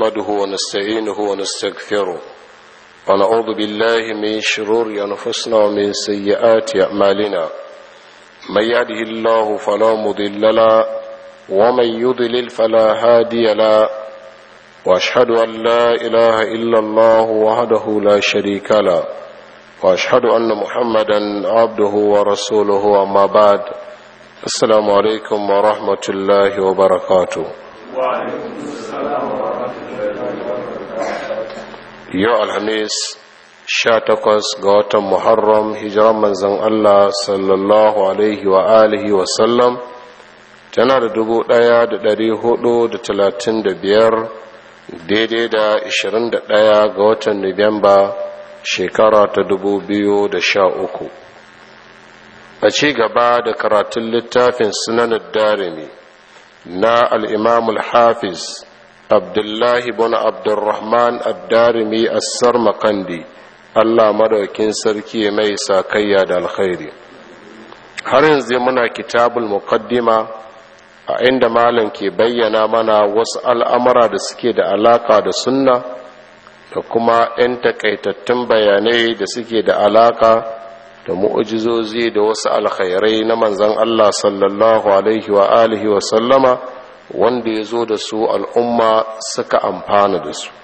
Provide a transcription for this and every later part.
نحمده ونستعينه ونستغفره ونعوذ بالله من شرور أنفسنا ومن سيئات أعمالنا من يهده الله فلا مضل له ومن يضلل فلا هادي له واشهد ان لا اله الا الله وحده لا شريك له واشهد ان محمدا عبده ورسوله اما بعد السلام عليكم ورحمه الله وبركاته وعليكم السلام ورحمة الله وبركاته yau alhamis sha takwas ga watan muharram hijiran manzan allah sallallahu alaihi wa alihi wasallam tana da dubu daya da dari hudu da talatin da biyar daidai da ashirin da daya ga watan nuwamba shekara ta dubu biyu da sha uku a ci gaba da karatun littafin sunanar darimi na al'imamul hafiz abdullahi bin abdurrahman addarimi assar makandi allah madaukin sarki mai sakayya da alkhairi har yanzu muna kitabul muqaddima a inda malam ke bayyana mana wasu al'amura da suke da alaka da sunna da kuma 'yan takaitattun bayanai da suke da alaka da mu'ujizozi da wasu alkhairai na manzan allah sallallahu alaihi wa alihi wa sallama wanda ya zo da su al'umma suka amfana da su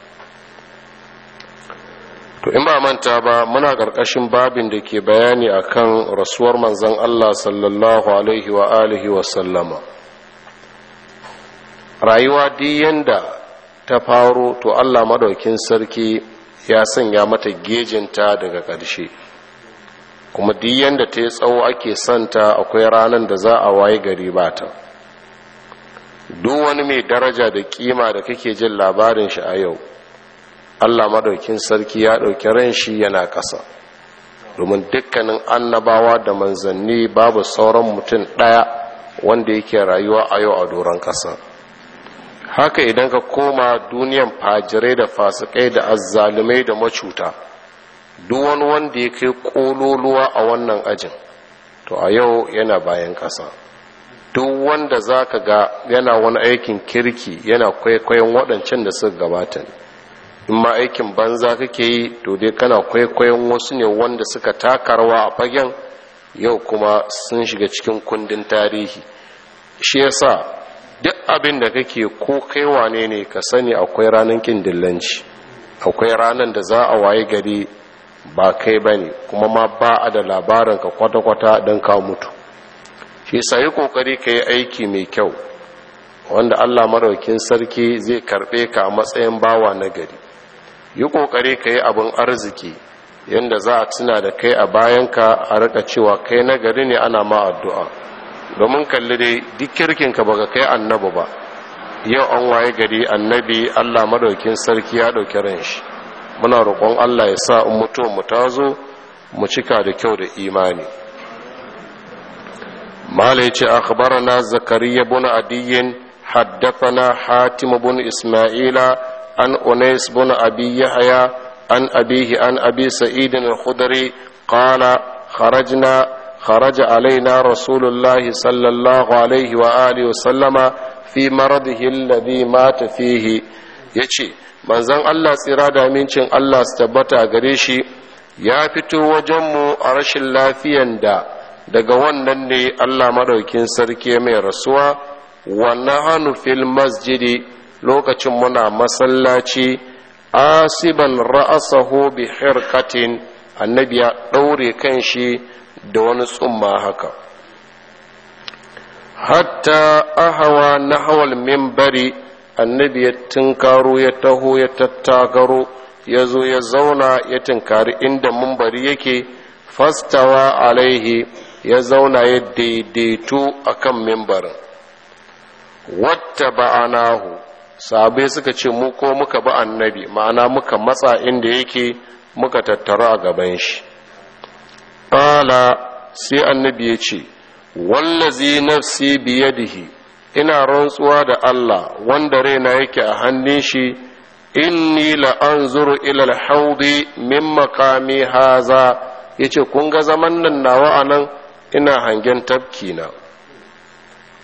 to in ba manta ba muna ƙarƙashin babin da ke bayani akan rasuwar manzan Allah sallallahu alaihi wa alihi wa sallama rayuwa yanda ta faro to Allah madaukin sarki ya sanya mata gejinta daga ƙarshe kuma yanda ta yi tsawo ake santa akwai ranar da za a waye gari ba ta duk wani mai daraja da kima da kake jin labarin shi a yau allah madaukin sarki ya ɗauki ran shi yana ƙasa domin dukkanin annabawa da manzanni babu sauran mutum ɗaya wanda yake rayuwa a yau a doron ƙasa haka idan ka koma duniyan fajirai da fasikai da azzalumai da macuta duk wani wanda ya kai ƙololuwa a wannan ajin to a yau yana bayan ƙasa duk wanda za ka ga yana wani aikin kirki yana kwaikwayon waɗancan da suka gabata ne in ma aikin banza kake yi to dai kana kwaikwayon wasu ne wanda suka taka rawa a fagen yau kuma sun shiga cikin kundin tarihi shi yasa duk abin da kake ko kai wane ne ka sani akwai ranar kin dillanci akwai ranar da za a waye gari ba kai bane kuma ma ba a da labarin ka kwata-kwata don ka mutu shi sai kokari ka yi aiki mai kyau wanda allah maraukin sarki zai karbe ka a matsayin bawa na gari yi kokari ka yi abin arziki yadda za a tuna da kai a bayanka a rika cewa kai na gari ne ana ma addu'a domin kalli dai duk kirkinka baka kai annabi ba yau an waye gari annabi allah maraukin sarki ya ɗauki ran shi muna roƙon allah ya sa in mutuwa mu tazo mu cika da kyau da imani مالي أخبرنا زكريا بن عدي حدثنا حاتم بن إسماعيل عن أنيس بن أبي يحيى عن أبيه عن أبي سعيد الخدري قال خرجنا خرج علينا رسول الله صلى الله عليه وآله وسلم في مرضه الذي مات فيه يشي manzon Allah tsira da amincin Allah su tabbata a gare shi ya fito wajenmu a rashin lafiyan da daga wannan ne Allah madaukin sarki mai rasuwa wannan hannu fil masjidi lokacin muna masallaci asiban ra'asahu bi hirkatin annabi ya ɗaure kan shi da wani tsumma haka hatta ahawa na hawal mimbari annabi ya tunkaro ya taho ya tattakaro ya zo ya zauna ya tunkari inda mimbari yake fastawa alaihi ya zauna ya daidaito a kan mimbarin wata ba'anahu sabai suka ce mu ko muka bi annabi ma'ana muka matsa inda yake muka tattara a gaban shi ƙala sai annabi ya ce wallazi nafsi biyadihi ina rantsuwa da Allah wanda raina yake a hannun shi inni la'anzuru ila alhaudi min makami haza yace kun ga zaman nan nawa anan ina hangen tafki na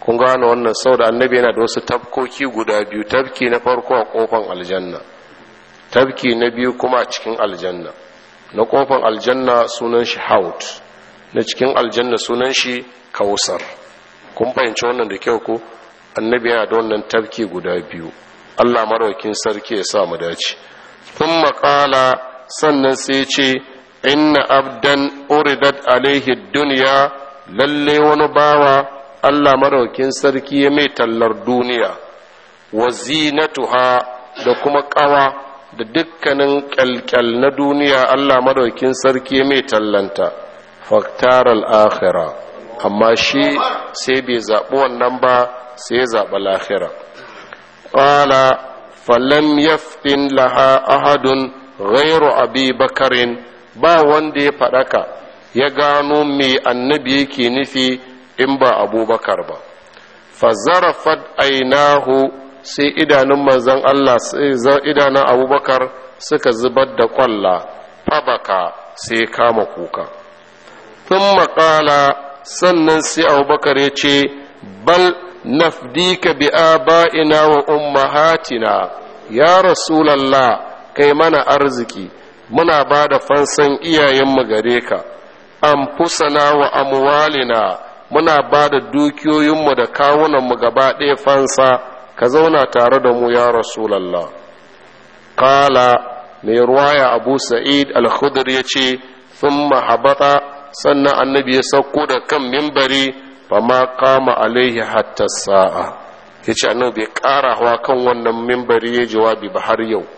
kun gane wannan sau da annabi yana da wasu tafkoki guda biyu tafki na farko a kofan aljanna tafki na biyu kuma a cikin aljanna na kofan aljanna sunan shi haut na cikin aljanna sunan shi kausar kun fahimci wannan da kyau ko annabi yana da wannan tafki guda biyu allah maraukin sarki ya sa mu dace sun maƙala sannan sai ce inna abdan uridat alaihi duniya lalle wani bawa allah maraukin sarki ya mai tallar duniya wa zinatuha da kuma ƙawa da dukkanin kyalkyal na duniya allah maraukin sarki ya mai tallanta faktar al'akhira amma shi sai bai zaɓi wannan ba sai ya zaɓi lahira ƙala falam yaftin laha ahadun ghairu abi bakarin ba wanda ya faɗaka ya gano me annabi yake nufi in ba abubakar ba fazarafat ainahu sai idanun manzon Allah sai idanun abubakar suka zubar da kwalla fabaka sai kama kuka tun maƙala sannan sai abubakar ya ce bal nafdika bi aba'ina wa ummahatina ya rasulallah kai mana arziki muna ba da fansan iyayenmu gare ka anfusana wa amwalina muna ba da dukiyoyinmu da kawunanmu gaba ɗaya fansa ka zauna tare da mu ya rasulallah kala mai ruwaya abu sa'id al-khudr ya ce sun mahabata sannan annabi ya sauko da kan mimbari fa ma kama alaihi hatta sa'a ya ce annabi bai ƙara hawa kan wannan mimbari ya jawabi ba har yau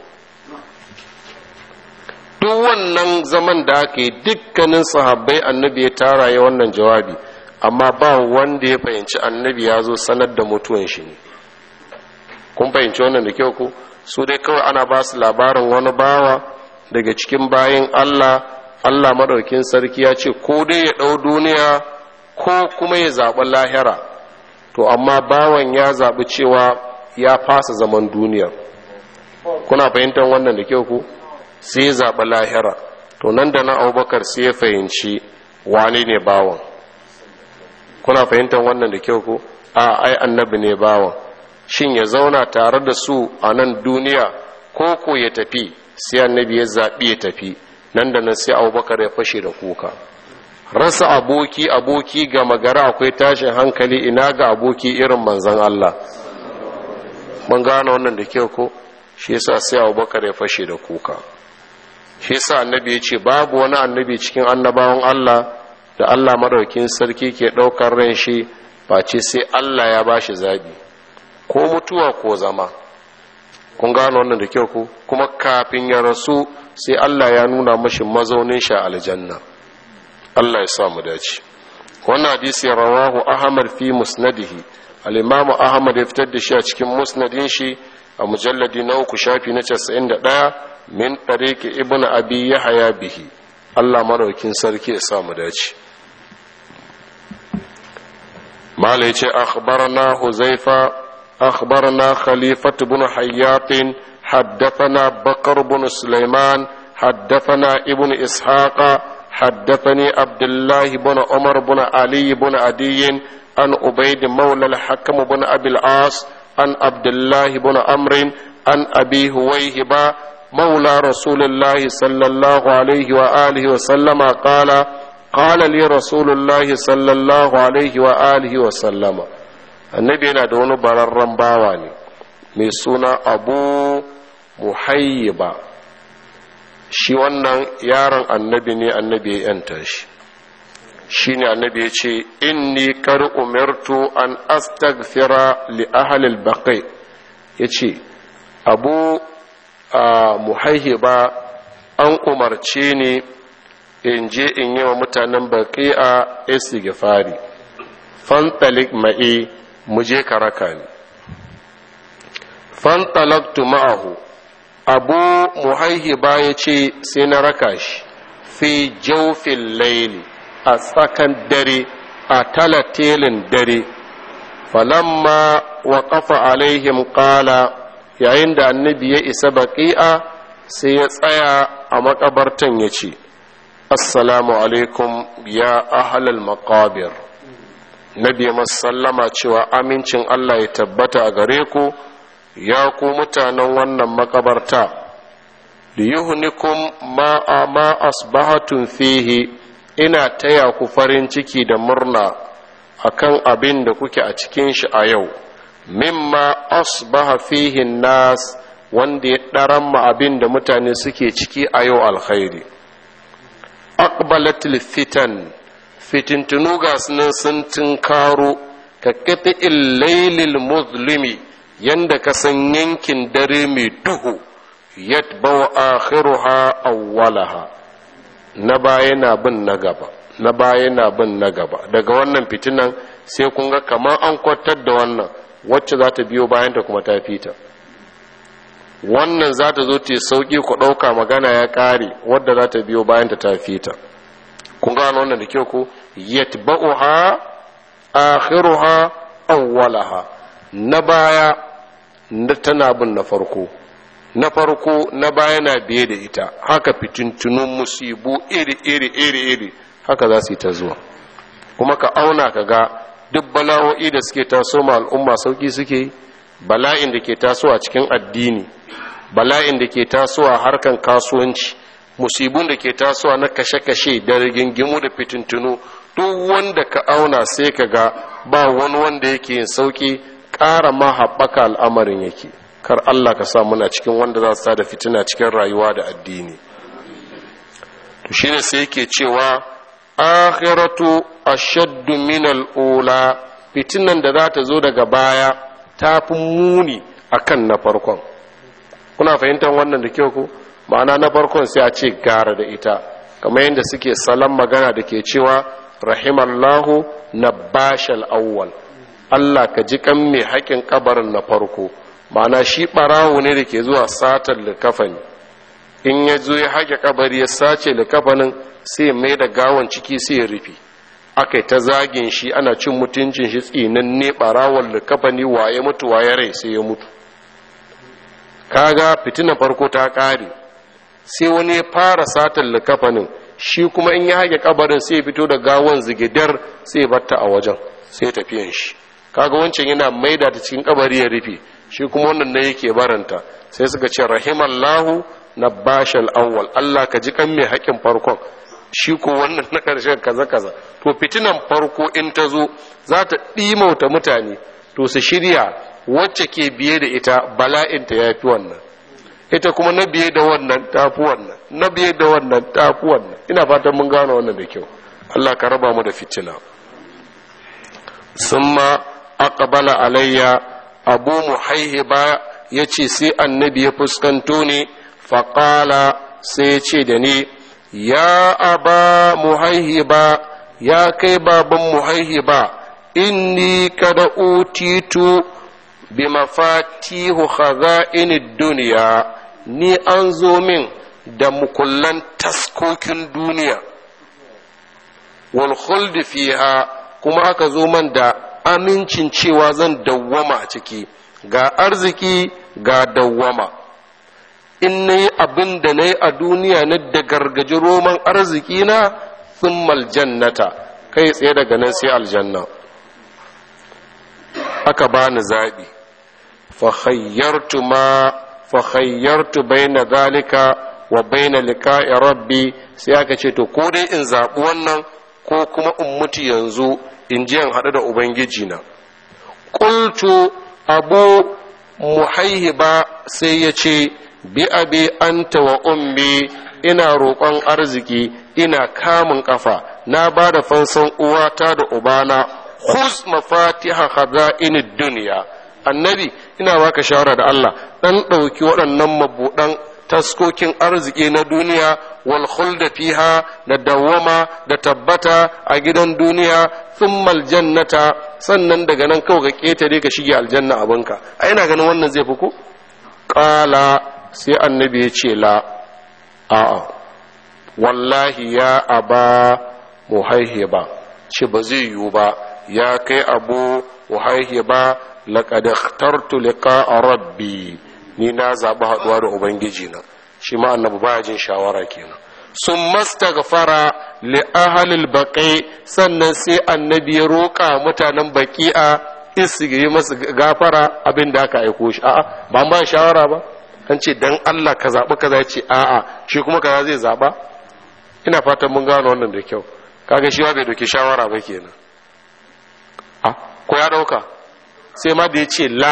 duk wannan zaman da aka yi dukkanin sahabbai annabi ya tara ya wannan jawabi amma ba wanda ya fahimci annabi ya zo sanar da mutuwan shi ne kun fahimci wannan da kyau ko su dai kawai ana ba su labarin wani bawa daga cikin bayan allah allah madaukin sarki ya ce ko dai ya ɗau duniya ko kuma ya zaɓi lahira to amma bawan ya zaɓi cewa ya fasa zaman duniya kuna fahimtar wannan da kyau ko sai ya zaɓi lahira to nan da na abubakar sai ya fahimci wane ne bawan kuna fahimtar wannan da kyau ko a ai annabi ne bawan shin ya zauna tare da su a nan duniya ko ko ya tafi sai annabi ya zaɓi ya tafi nan da nan sai abubakar ya fashe da kuka rasa aboki aboki ga magara akwai tashin hankali ina ga aboki irin manzan Allah mun gane wannan da kyau ko shi yasa sai abubakar ya fashe da kuka shi yasa annabi ya ce babu wani annabi cikin annabawan Allah da Allah madaukin sarki ke ɗaukar ran shi face sai Allah ya bashi zabi ko mutuwa ko zama kun gano wannan da kyau ku kuma kafin ya rasu sai Allah ya nuna mashi mazaunin shi aljanna Allah ya sa mu dace wannan hadisi rawahu Ahmad fi musnadihi al-Imam Ahmad ya fitar da shi a cikin musnadin shi a mujalladi na uku shafi na 91 min tariqi ibnu abi yahya bihi Allah maraukin sarki ya sa mu dace mala yace akhbarana huzaifa akhbarana khalifatu ibn hayyat حدثنا بكر بن سليمان حدثنا ابن إسحاق حدثني عبد الله بن عمر بن علي بن عدي عن عبيد مولى الحكم بن أبي العاص عن عبد الله بن عمرو عن أبي هويهبة مولى رسول الله صلى الله عليه وآله وسلم قال قال لي رسول الله صلى الله عليه وآله وسلم النبي yana da wani bararren bawa ne mai suna abu muhayyiba shi wannan yaron annabi ne annabi ya yanta shi shi ne annabi ya ce inni kar umirtu an astaghfira li ahlil baqi ya ce abu muhayyiba an umarce ni in je in yi wa mutanen baqi'a istighfari fantalik ma'i mu je ka raka ni fantalaktu ma'ahu abu muhaihiba ya ce sai na raka shi fi jaufin laili a tsakan dare a talatelin dare falamma wa kafa alaihim kala yayin da annabi ya isa baƙi'a sai ya tsaya a makabartan ya ce assalamu alaikum ya ahalal maqabir nabi sallama cewa amincin Allah ya tabbata a gare ku ya ku mutanen wannan makabarta liyuhnikum ma ma asbahatun fihi ina taya ku farin ciki da murna akan abin da kuke a cikin shi a yau mimma asbaha fihi nas wanda ya ɗaran ma abin da mutane suke ciki a yau alkhairi aqbalatil fitan fitintunu ga sunan sun tunkaro ka kafi lailil muzlimi yanda ka san yankin dare mai duhu yatba'u akhiruha awwalaha na baya na bin na gaba na baya na bin na gaba daga wannan fitinan sai kun ga kamar an kwatar da wannan wacce za ta biyo bayan ta kuma ta fita wannan za ta zo ta sauki ku ɗauka magana ya ƙare wadda za ta biyo bayan ta ta fita kun gano wannan da kyau ko yatba'uha akhiruha awwalaha na baya na tana bin na farko na farko na baya na biye da ita haka fitintunun musibu iri iri iri iri haka za su yi ta zuwa kuma ka auna ka ga duk bala'o'i da suke taso ma al'umma sauki suke yi bala'in da ke tasowa cikin addini bala'in da ke tasowa harkan kasuwanci musibun da ke tasowa na kashe-kashe da rigingimu da fitintunu duk wanda ka auna sai ka ga ba wani wanda yake yin sauki ƙara ma haɓaka al'amarin yake kar Allah ka sa muna cikin wanda za su da fitina cikin rayuwa da addini to shine sai yake cewa akhiratu ashaddu min al-ula fitinan da za ta zo daga baya ta fi muni akan na farkon kuna fahimtar wannan da kyau ko ma'ana na farkon sai a ce gara da ita kamar yadda suke salon magana da ke cewa rahimallahu na bashal awwal Allah ka ji kan mai haƙin kabarin na farko ma'ana shi ɓarawo ne da ke zuwa satar likafani in ya zo ya haƙe kabari ya sace likafanin sai mai da gawon ciki sai ya rufe aka yi ta zagin shi ana cin mutuncin shi tsinanne ɓarawon likafani waye mutu waye rai sai ya mutu kaga fitinan farko ta ƙare sai wani ya fara satar likafanin shi kuma in ya haƙe kabarin sai ya fito da gawon zigidar sai ya batta a wajen sai tafiyan shi kaga wancan yana maida ta cikin kabari ya rufe shi kuma wannan ne yake baranta sai suka ce rahimallahu na bashal awwal Allah ka ji kan mai haƙin farkon shi ko wannan na ƙarshen kaza kaza to fitinan farko in ta zo za ta ɗimauta mutane to su shirya wacce ke biye da ita bala'inta ya fi wannan ita kuma na biye da wannan ta fi wannan na biye da wannan ta fi wannan ina fatan mun gano wannan da kyau Allah ka raba mu da fitina summa aqbala alayya abu muhaihiba ya ce sai annabi ya fuskanto ne faƙala sai ya ce da ni ya aba muhaihiba ya kai baban muhaihiba inni kada utitu bi mafatihu khaza'in duniya ni an zo min da mukullan taskokin duniya wal khuld fiha kuma aka zo man da amincin cewa zan dawwama a ciki ga arziki ga dawwama in na yi abin da na yi a duniya na da gargaji roman arziki na sun jannata kai tsaye daga nan sai aljanna aka ba ni zaɓi fahayyartu bai na zalika wa bai na liƙa'i rabbi sai aka ce to ko dai in zaɓi wannan ko kuma in mutu yanzu in ji in haɗu da ubangiji na ƙultu abu muhaihiba sai ya ce bi abi anta wa ummi ina roƙon arziki ina kamun ƙafa na ba da fansan uwata da ubana khuz mafatiha khaza'inid duniya annabi ina baka shawara da Allah dan ɗauki waɗannan mabuɗan taskokin arziki na duniya wal khulda fiha da dawwama da tabbata a gidan duniya thummal jannata sannan daga nan kawai ka ketare ka shige aljanna abinka a ina ganin wannan zai fi ko qala sai annabi ya ce la a'a wallahi ya aba muhaihiba ce ba zai yiwu ba ya kai abu muhaihiba laqad ikhtartu liqa'a rabbi ni na zaɓi haɗuwa da ubangiji na shi ma annabi baya jin shawara kenan sun mastaghfara li ahlil baqi sannan sai annabi ya roƙa mutanen baqi'a isgiri masu gafara abin da aka aiko shi a'a ba ba shawara ba an ce dan Allah ka zaɓi kaza ya ce a'a shi kuma kaza zai zaɓa ina fatan mun gano wannan da kyau kaga shi ma bai doki shawara ba kenan a ko ya ɗauka sai ma da ya ce la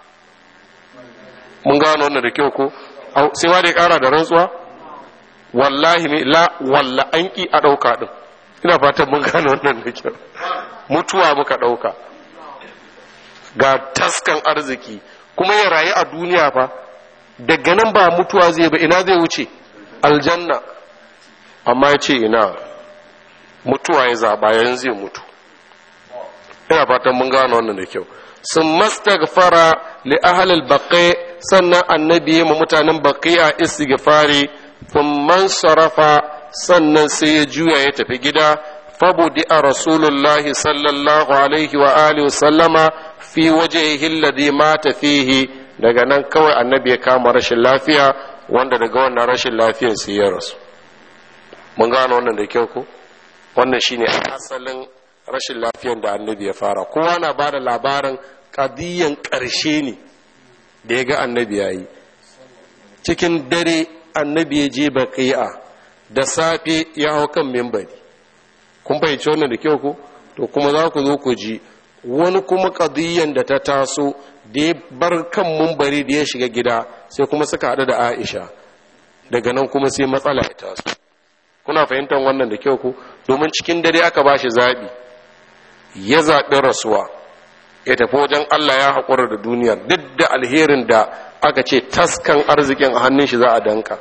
mun gano wannan da kyau ko sai ma da ya ƙara da rantsuwa wallahi ne la walla an ki a ɗauka ɗin ina fatan mun gano wannan da kyau mutuwa muka ɗauka ga taskan arziki kuma ya rayu a duniya fa daga nan ba mutuwa zai ba ina zai wuce aljanna amma ya ce ina mutuwa ya zaɓa yanzu zai mutu ina fatan mun gano wannan da kyau sun mastaghfara li ahlil baqi sannan annabi ya mutanen baqiya istighfari thumman sarafa sannan sai ya juya ya tafi gida fabudi a rasulullahi sallallahu alaihi wa alihi wa sallama fi wajhihi alladhi mata fihi daga nan kawai annabi ya kama rashin lafiya wanda daga wannan rashin lafiyan sai ya rasu mun gano wannan da kyau ko wannan shine asalin rashin lafiyan da annabi ya fara kowa na ba da labarin kadiyan ƙarshe ne da ya ga annabi ya yi cikin dare annabi ya je baƙi'a da safe ya hau kan mimbari kun fahimci wannan da kyau ko to kuma za ku zo ku ji wani kuma kadiyan da ta taso da ya bar kan mimbari da ya shiga gida sai kuma suka haɗu da aisha daga nan kuma sai matsala ya taso kuna fahimtar wannan da kyau ku domin cikin dare aka ba shi zaɓi ya zaɓi rasuwa ya tafi wajen Allah ya haƙura da duniyar duk da alherin da aka ce taskan arzikin a hannun shi za a danka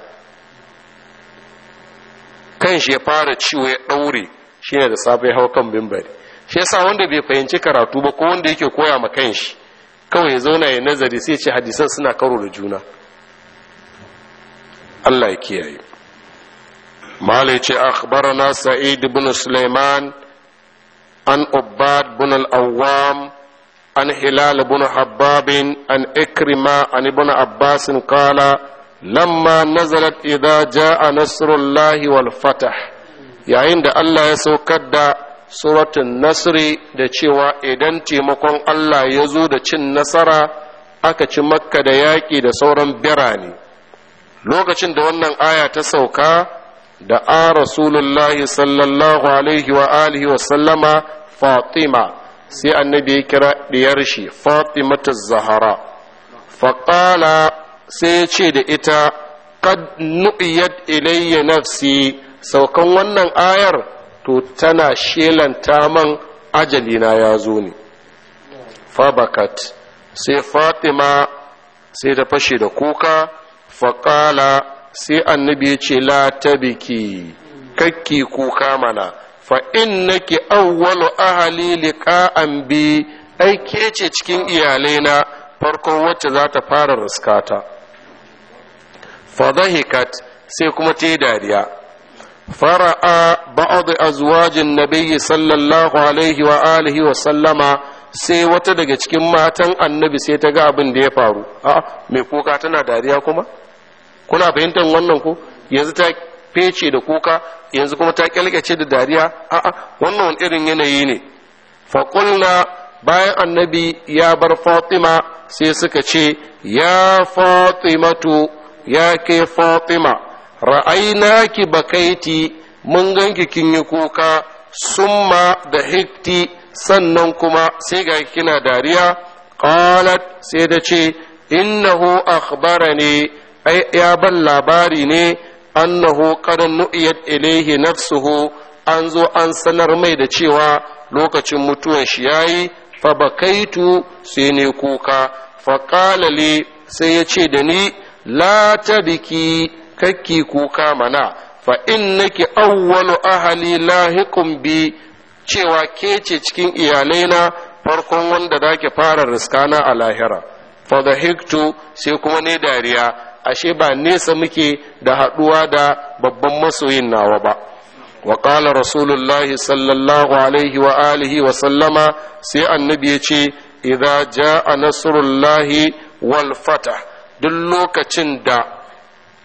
kan shi ya fara ciwo ya ɗaure shi ne da safe hau kan bimbari shi yasa wanda bai fahimci karatu ba ko wanda yake koya ma kan shi kawai ya zauna ya nazari sai ce hadisan suna karo da juna Allah ya kiyaye malai ce akhbarana sa'id ibn sulaiman عن عباد بن الأوام عن هلال بن حباب عن إكرمة عن ابن عباس قال لما نزلت إذا جاء نصر الله والفتح yayin da Allah ya saukar da suratun nasri da cewa idan taimakon Allah ya zo da cin nasara aka ci makka da yaƙi da sauran birane lokacin da wannan aya ta sauka da a rasulullahi sallallahu alaihi wa alihi wa sallama fatima sai annabi ya kira diyar shi fatimata zahara faƙala sai ya ce da ita qad nu'iyat ilayya nafsi saukan wannan ayar to tana shelanta man ajalina ya zo ne fabakat sai fatima sai ta fashe da kuka faƙala sai annabi ya ce la tabiki kakki kuka mana fa innaki awwalu ahli liqa'an bi ai ke ce cikin iyalaina farkon wacce za ta fara riskata fa dhahikat sai kuma ta dariya fara'a ba'd azwajin nabiyyi sallallahu alaihi wa alihi wa sallama sai wata daga cikin matan annabi sai ta ga abin da ya faru a mai kuka tana dariya kuma kuna fahimtar wannan ko yanzu ta fece da kuka yanzu kuma ta kyalkace da dariya a'a wannan irin yanayi ne faƙulna bayan annabi ya bar fatima sai suka ce ya fatimatu ya ke fatima ra'aina ki bakaiti mun ganki kin yi kuka summa da hikti sannan kuma sai ga kina dariya qalat sai da ce innahu akhbarani ai ya ban labari ne annahu qad nu'iyat ilayhi nafsuhu an zo an sanar mai da cewa lokacin mutuwan shi yayi fa bakaitu sai ne kuka fa qala li sai ya ce da ni la tabiki kakki kuka mana fa innaki awwalu ahli lahiqum bi cewa ke ce cikin iyalaina farkon wanda zaki fara riskana a lahira fa hiktu sai kuma ne dariya ashe ba nesa muke da haɗuwa da babban masoyin nawa ba wa ƙala rasulullahi sallallahu alaihi wa alihi wa sallama sai annabi ya ce idza ja'a nasrullahi wal fatah duk lokacin da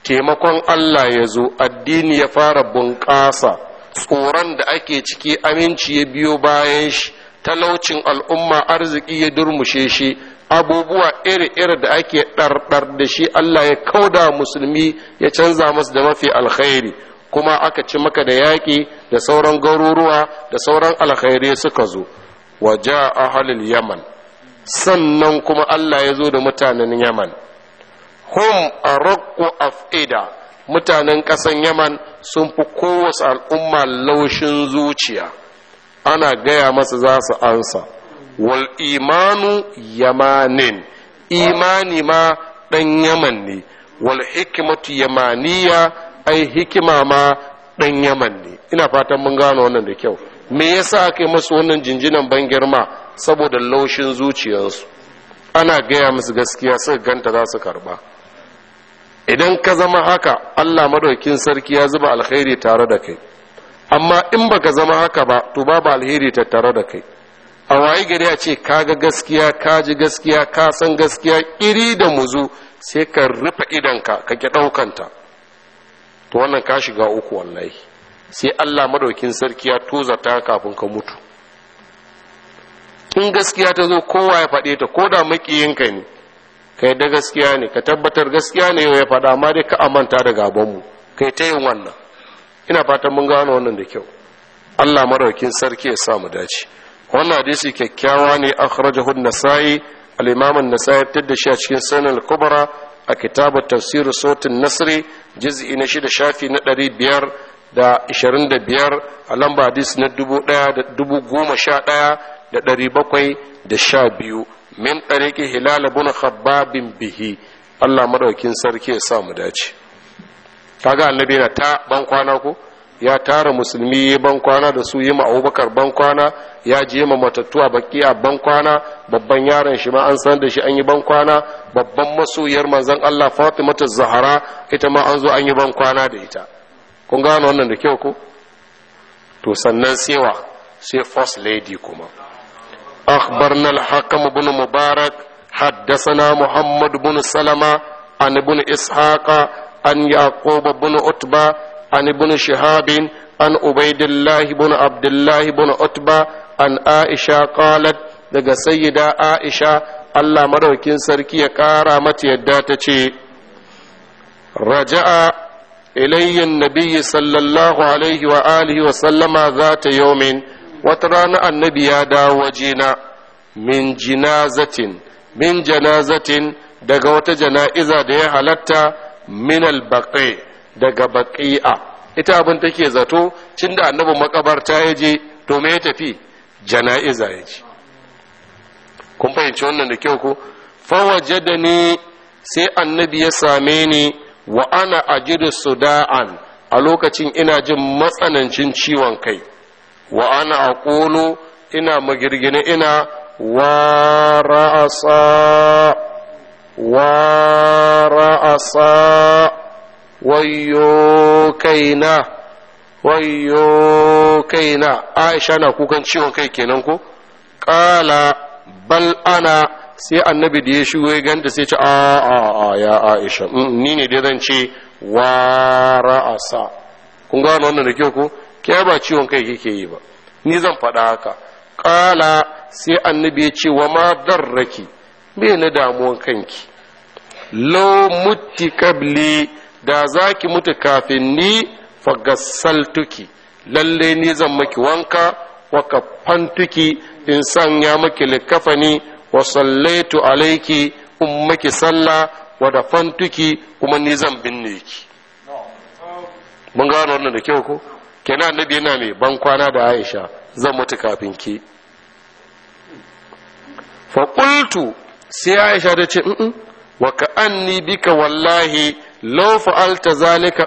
taimakon Allah ya zo addini ya fara bunƙasa tsoron da ake ciki aminci ya biyo bayan shi talaucin al'umma arziki ya durmushe shi abubuwa iri-iri da ake ɗarɗar da shi Allah ya kauda musulmi ya canza masu da mafi alkhairi kuma aka ci maka da yaƙi da sauran garuruwa da sauran alkhairi suka zo waje ahalil yaman sannan kuma Allah ya zo da mutanen yaman hum a af'ida mutanen ƙasan yaman sun fi kowace al'umma laushin zuciya ana gaya masa za su ansa wal imanu yamanin imani ma ɗan yaman ne wal hikimatu yamaniya ai hikima ma ɗan yaman ne ina fatan mun gano wannan da kyau me yasa aka yi masu wannan jinjinan ban girma saboda laushin zuciyarsu ana gaya musu gaskiya suka ganta za su karba idan ka zama haka allah madaukin sarki ya zuba alkhairi tare da kai amma in baka zama haka ba to babu alheri tattare da kai a waye gari a ce kaga gaskiya ka ji gaskiya ka san gaskiya iri da muzu sai ka rufe idanka ka ki ɗaukanta to wannan ka shiga uku wallahi sai allah madaukin sarki ya toza ta kafin ka mutu in gaskiya ta zo kowa ya faɗe ta ko da makiyinka ne ka yadda gaskiya ne ka tabbatar gaskiya ne yau ya faɗa amma dai ka amanta da gabanmu kai ta yin wannan ina fatan mun gano wannan da kyau Allah maraukin sarki ya sa mu dace wannan hadisi kyakkyawa ne akhrajahu an-nasai al-imam an-nasai fitar da shi a cikin sunan al-kubra a kitabu tafsir sautin nasri juz'i na shida shafi na ɗari biyar da ishirin da biyar a lamba hadis na dubu ɗaya da dubu goma sha ɗaya da ɗari bakwai da sha biyu min ɗariƙi hilal bin khabbabin bihi Allah madaukin sarki ya sa mu dace kaga annabi na ta ban kwana ko ya tara musulmi ya ban kwana da su yi ma abubakar ban kwana ya je ma matattu a baki a ban kwana babban yaron shi ma an san da shi an yi ban kwana babban masoyiyar manzon Allah Fatimatu Zahra ita ma an zo an yi ban kwana da ita kun gano wannan da kyau ko to sannan sewa sai first lady kuma أخبرنا الحكم بن مبارك حدثنا محمد بن سلمة عن ابن إسحاق عن يعقوب بن عتبة عن ابن شهاب عن عبيد الله بن عبد الله بن عتبة عن عائشة قالت daga sayyida Aisha Allah madaukin sarki ya ƙara mata yadda ta ce raja'a ilayyin nabiyyi sallallahu alaihi wa alihi wa sallama za ta yaumin wata rana annabi ya dawo wajena min jinazatin min janazatin daga wata jana'iza da ya halatta min albaqi daga baqi'a ita abin take zato cin da annabi makabarta ya je to me ya tafi jana'iza ya ji kun fahimci wannan da kyau ko fawajadani sai annabi ya same ni wa ana ajidu suda'an a lokacin ina jin matsanancin ciwon kai wa ana aqulu ina magirgine ina wa ra'asa wa ra'asa wayyo kaina wayyo kaina aisha na kukan ciwon kai kenan ko qala bal ana sai annabi da ya shigo ya ganta sai ce a a a ya aisha ni ne dai zan ce wa ra'asa kun gano wannan da kyau ko ke ba ciwon kai kike yi ba ni zan faɗa haka ƙala sai annabi ya ce wa ma darraki me na damuwan kanki lo mutti kabli da za ki mutu kafin ni fagassaltuki lalle ni zan maki wanka wa kafantuki in sanya maki likafani wa sallaitu alaiki in maki sallah wa dafantuki kuma ni zan binne ki mun gano wannan da kyau ko kenan annabi yana mai ban kwana da aisha zan mutu kafin ki faƙultu sai aisha ta ce in wa ka anni bika wallahi law fa'alta zalika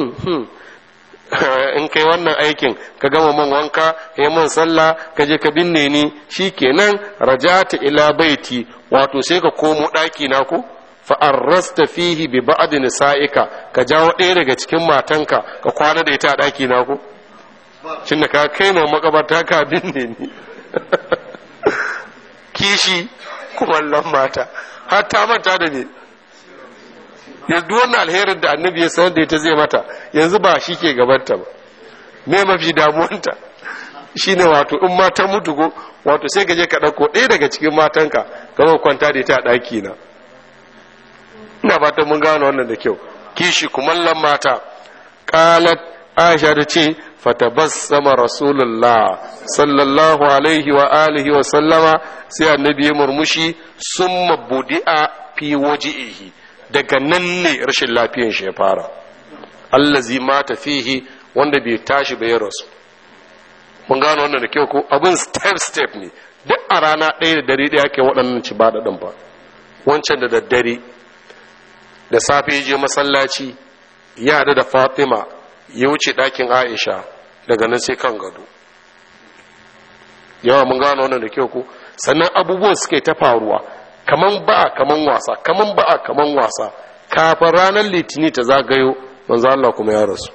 in kai wannan aikin ka gama man wanka yi man sallah ka je ka binne ni shikenan rajata ila baiti wato sai ka komo ɗaki na ko fa'arrasta fihi bi ba'd nisa'ika ka jawo ɗaya daga cikin matanka ka kwana da ita a ɗaki na ko shin da ka kai na makabarta ka binne ni kishi kumallon mata har ta manta da ne yanzu wannan alherin da annabi ya sanar da ita zai mata yanzu ba shi ke gabanta ba me mafi damuwanta shine wato in mata mutu ko wato sai gaje ka ɗauko ɗaya daga cikin matanka gaba kwanta da ita a ɗaki na ina fatan mun gano wannan da kyau kishi kumallon mata qalat aisha ta ce fatabassama rasulullah sallallahu alaihi wa alihi wa sallama sai annabi ya murmushi summa budi'a fi waji'ihi daga nan ne rashin lafiyan shi ya fara allazi mata fihi wanda bai tashi bai rasu mun gano wannan da kyau ko abin step step ne duk a rana ɗaya da dare ɗaya ke waɗannan ci ba ɗin ba wancan da daddare da safe ya je masallaci ya haɗu da fatima ya wuce ɗakin aisha daga nan sai kan gado yawa mun gano wannan da kyau ko sannan abubuwan suke ta faruwa kaman ba'a kaman wasa kaman ba'a kaman wasa kafin ranar litini ta zagayo manzo Allah kuma ya rasu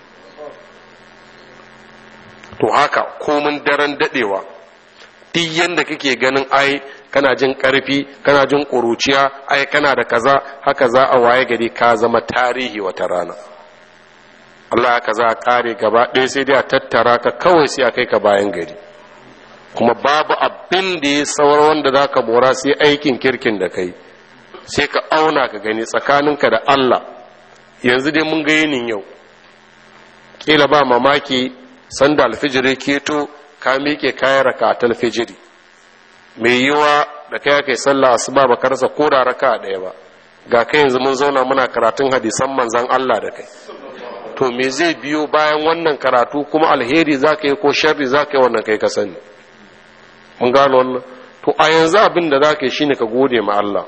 to haka komin daren dadewa duk yanda kake ganin ai kana jin karfi kana jin ƙuruciya ai kana da kaza haka za a waye gari ka zama tarihi wata rana Allah haka za a kare gaba ɗaya sai dai a tattara ka kawai sai a kai ka bayan gari kuma babu abin da ya saurar wanda za ka mora sai aikin kirkin da kai sai ka auna ka gani tsakaninka da Allah yanzu dai mun ga yinin yau kila ba mamaki sanda alfijiri keto ka miƙe kayan raka ta alfijiri mai yiwa da kai kai sallah asuba ba ka rasa ko da raka ɗaya ba ga kai yanzu mun zauna muna karatun hadisan manzan Allah da kai to me zai biyo bayan wannan karatu kuma alheri za ka yi ko sharri za ka yi wannan kai ka sani mun gano wannan to a yanzu abin da za ka yi shine ka gode ma Allah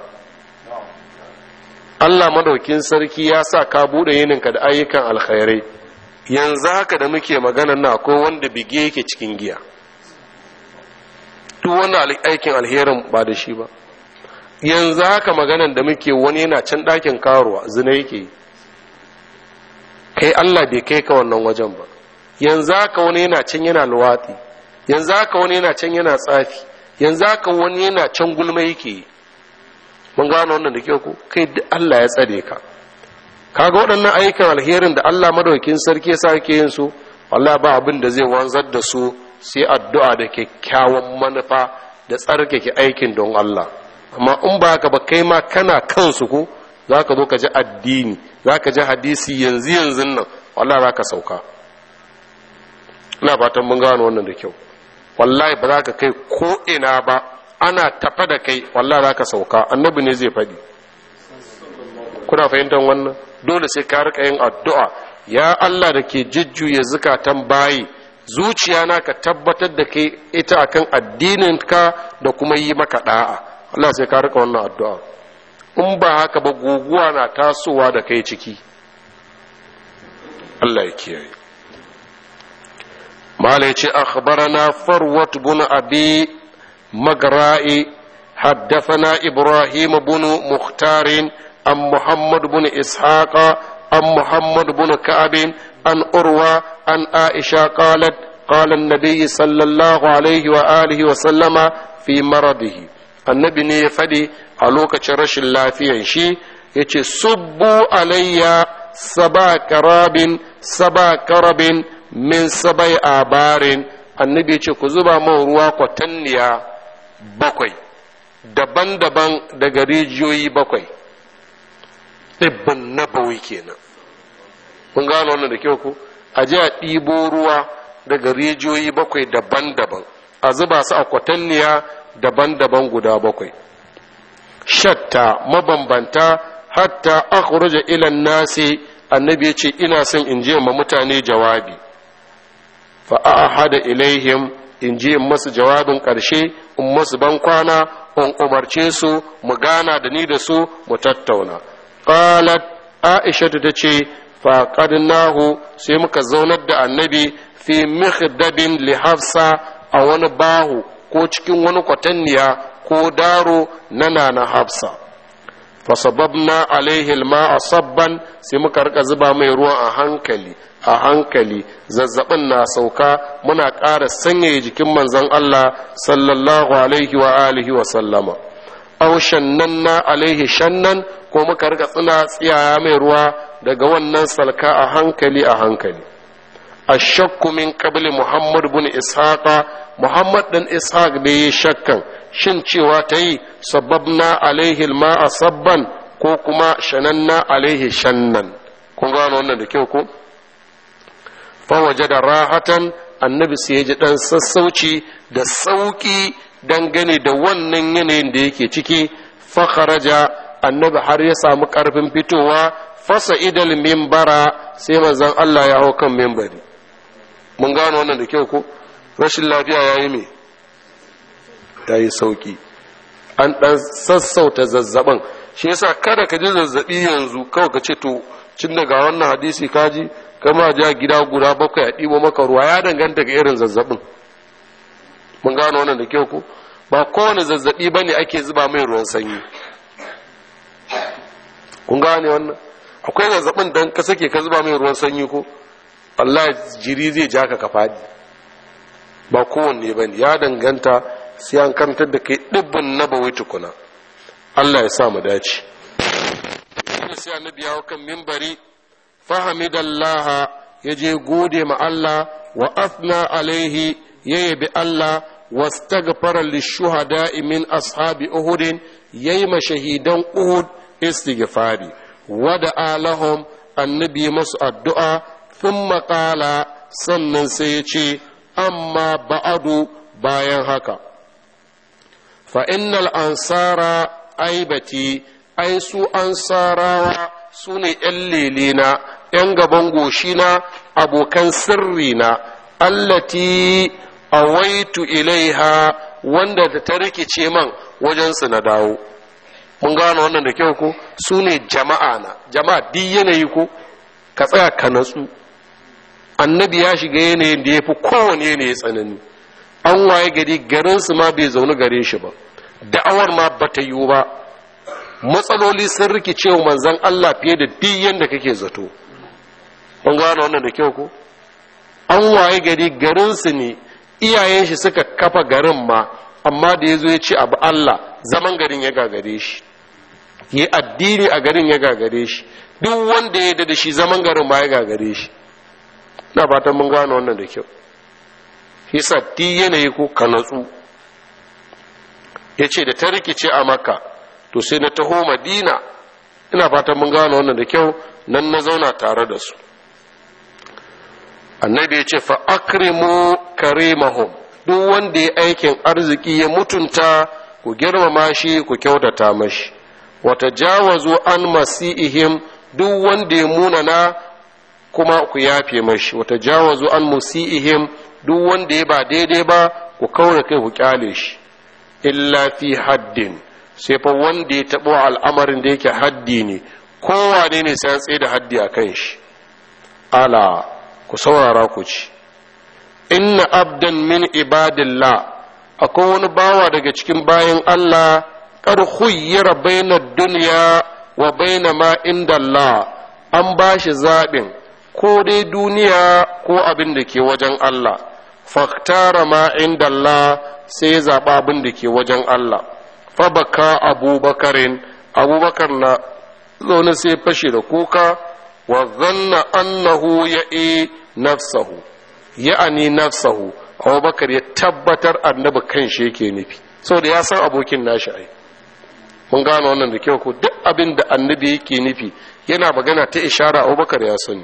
Allah madaukin sarki ya sa ka buɗe yininka da ayyukan alkhairai yanzu haka da muke magana na ko wanda bige yake cikin giya duk wani aikin alherin ba da shi ba yanzu haka maganan da muke wani yana can ɗakin karuwa zina yake yi kai Allah bai kai ka wannan wajen ba yanzu haka wani yana can yana luwatsi yanzu haka wani yana can yana tsafi yanzu haka wani yana can gulma yake yi mun gano wannan da kyau ko kai duk Allah ya tsare ka kaga waɗannan ayyukan alherin da Allah madaukakin sarki ya sake yin su wallahi ba abin da zai wanzar da su sai addu'a da kyakkyawan manufa da tsarkake aikin don Allah amma in ba haka ba kai ma kana kansu ko zaka zo ka ji addini zaka ji hadisi yanzu yanzu nan wallahi zaka sauka ina fatan mun gano wannan da kyau wallahi ba za ka kai ko ina ba ana tafa da kai wallahi za ka sauka annabi ne zai faɗi kuna fahimtar wannan dole sai ka rika yin addu'a ya Allah da ke jujjuya zukatan bayi zuciya na ka tabbatar da kai ita akan addinin ka da kuma yi maka da'a Allah sai ka rika wannan addu'a in ba haka ba guguwa na tasowa da kai ciki Allah ya kiyaye مالك أخبرنا فروة بن أبي مقراء حدثنا إبراهيم بن مختار عن محمد بن إسحاق عن محمد بن كعب عن أروى عن عائشة قالت قال النبي صلى الله عليه وآله وسلم في مرضه النبي نيفدي ألوك رش الله في شي يتي صبوا علي سبا كراب سبا كرب min sabai abarin annabi ce ku zuba man ruwa kwatanniya bakwai daban-daban daga rijiyoyi bakwai ɗibbin nabawi kenan mun gano wannan da kyau ku a ji a ɗibo ruwa daga rijiyoyi bakwai daban-daban a zuba su a kwatanniya daban-daban guda bakwai shatta mabambanta hatta akhruja ilan nasi annabi ya ce ina son in je ma mutane jawabi fa'ahada ilaihim in ji in masu jawabin ƙarshe in masu ban kwana in umarce su mu gana da ni da su mu tattauna qalat aisha ta ce nahu sai muka zaunar da annabi fi mikhdabin li hafsa a wani bahu ko cikin wani kwatanniya ko daro na nana hafsa fasababna alaihi alma'a sabban sai muka rika zuba mai ruwan a hankali a hankali zazzabin na sauka muna ƙara sanyaya jikin manzon Allah sallallahu alaihi wa alihi wa sallama aw shannanna alaihi shannan ko muka rika tsina tsiyaya mai ruwa daga wannan salka a hankali a hankali ashakku min qabli muhammad bin ishaqa muhammad dan ishaq da yi shakkan shin cewa ta yi sababna alaihi ma'a sabban ko kuma shananna alaihi shannan kun gano wannan da kyau ko fa da rahatan annabi sai ya ji dan sassauci da sauki dangane da wannan yanayin da yake ciki fa kharaja annabi har ya samu karfin fitowa fasa idal mimbara sai manzon Allah ya hau kan mimbari mun gano wannan da kyau ko rashin lafiya yayi me yayi sauki an dan sassauta zazzaban shi yasa kada ka ji zazzabi yanzu kawai ka ce to cin daga wannan hadisi kaji kama ja gida guda bakwai a ɗibo maka ruwa ya danganta ga irin zazzabin mun gano wannan da kyau ko ba kowane zazzabi ba ne ake zuba mai ruwan sanyi kun gane wannan akwai zazzabin dan ka sake ka zuba mai ruwan sanyi ko Allah jiri zai ja ka ka faɗi ba kowanne ba ne ya danganta sai an kantar da kai ɗibbin na bawai tukuna Allah ya sa mu dace sai annabi ya kan mimbari fahamidallaha ya je gode ma Allah wa afna alaihi ya yabi Allah wastaghfara lishuhada'i min ashabi uhud yayi ma shahidan uhud istighfari wada alahum annabi masu addu'a thumma qala sannan sai ya ce amma ba'adu bayan haka fa innal ansara aibati ai su ansarawa su ne ‘yan lelena, ‘yan gaban goshina, abokan sirrina, allati awaitu ilaiha wanda da ta rikice man wajensu na dawo. Mun gano wannan da kyau ko? Su ne jama'a na, jama'a duk yanayi ko? Ka tsaya ka natsu. Annabi ya shiga yanayin da ya fi kowane yanayi tsanani. An waye gari garinsu ma bai zaune gare shi ba, da'awar ma bata yiwu ba. matsaloli sun rikice wa manzan Allah fiye da duk yadda kake zato kun gano wannan da kyau ko an waye gari garinsu ne iyayen shi suka kafa garin ma amma da ya zo ya ce abu Allah zaman garin ya gagare shi yi addini a garin ya gagare shi duk wanda ya da shi zaman garin ma ya gagare shi na fatan mun gano wannan da kyau yasa duk yanayi ko ka natsu ya ce da ta rikice a maka to sai na taho madina ina fatan mun gano wannan da kyau nan na zauna tare da su annabi ya ce fa akrimu karimahum duk wanda ya aikin arziki ya mutunta ku girmama shi ku kyautata mashi wata jawazu an masi'ihim duk wanda ya munana kuma ku yafe mashi wata jawazu an musi'ihim duk wanda ya ba daidai ba ku kaura kai ku kyale shi illa fi haddin sai fa wanda ya taɓo al'amarin da yake haddi ne kowane ne sai tsaye da haddi a kan shi ala ku saurara ku ci inna abdan min ibadillah akwai wani bawa daga cikin bayan Allah kar khuyyira baina dunya wa baina ma inda Allah an ba shi zaɓin ko dai duniya ko abin da ke wajen Allah faktara ma inda Allah sai ya zaɓa abin da ke wajen Allah fabaka abubakarin abubakar na zaune sai fashe da kuka wa zanna annahu ya e nafsahu ya'ani nafsahu abubakar ya tabbatar annabi kan shi yake nufi saboda ya san abokin nashi ai mun gano wannan da kyau ko duk abin da annabi yake nufi yana magana ta ishara abubakar ya sani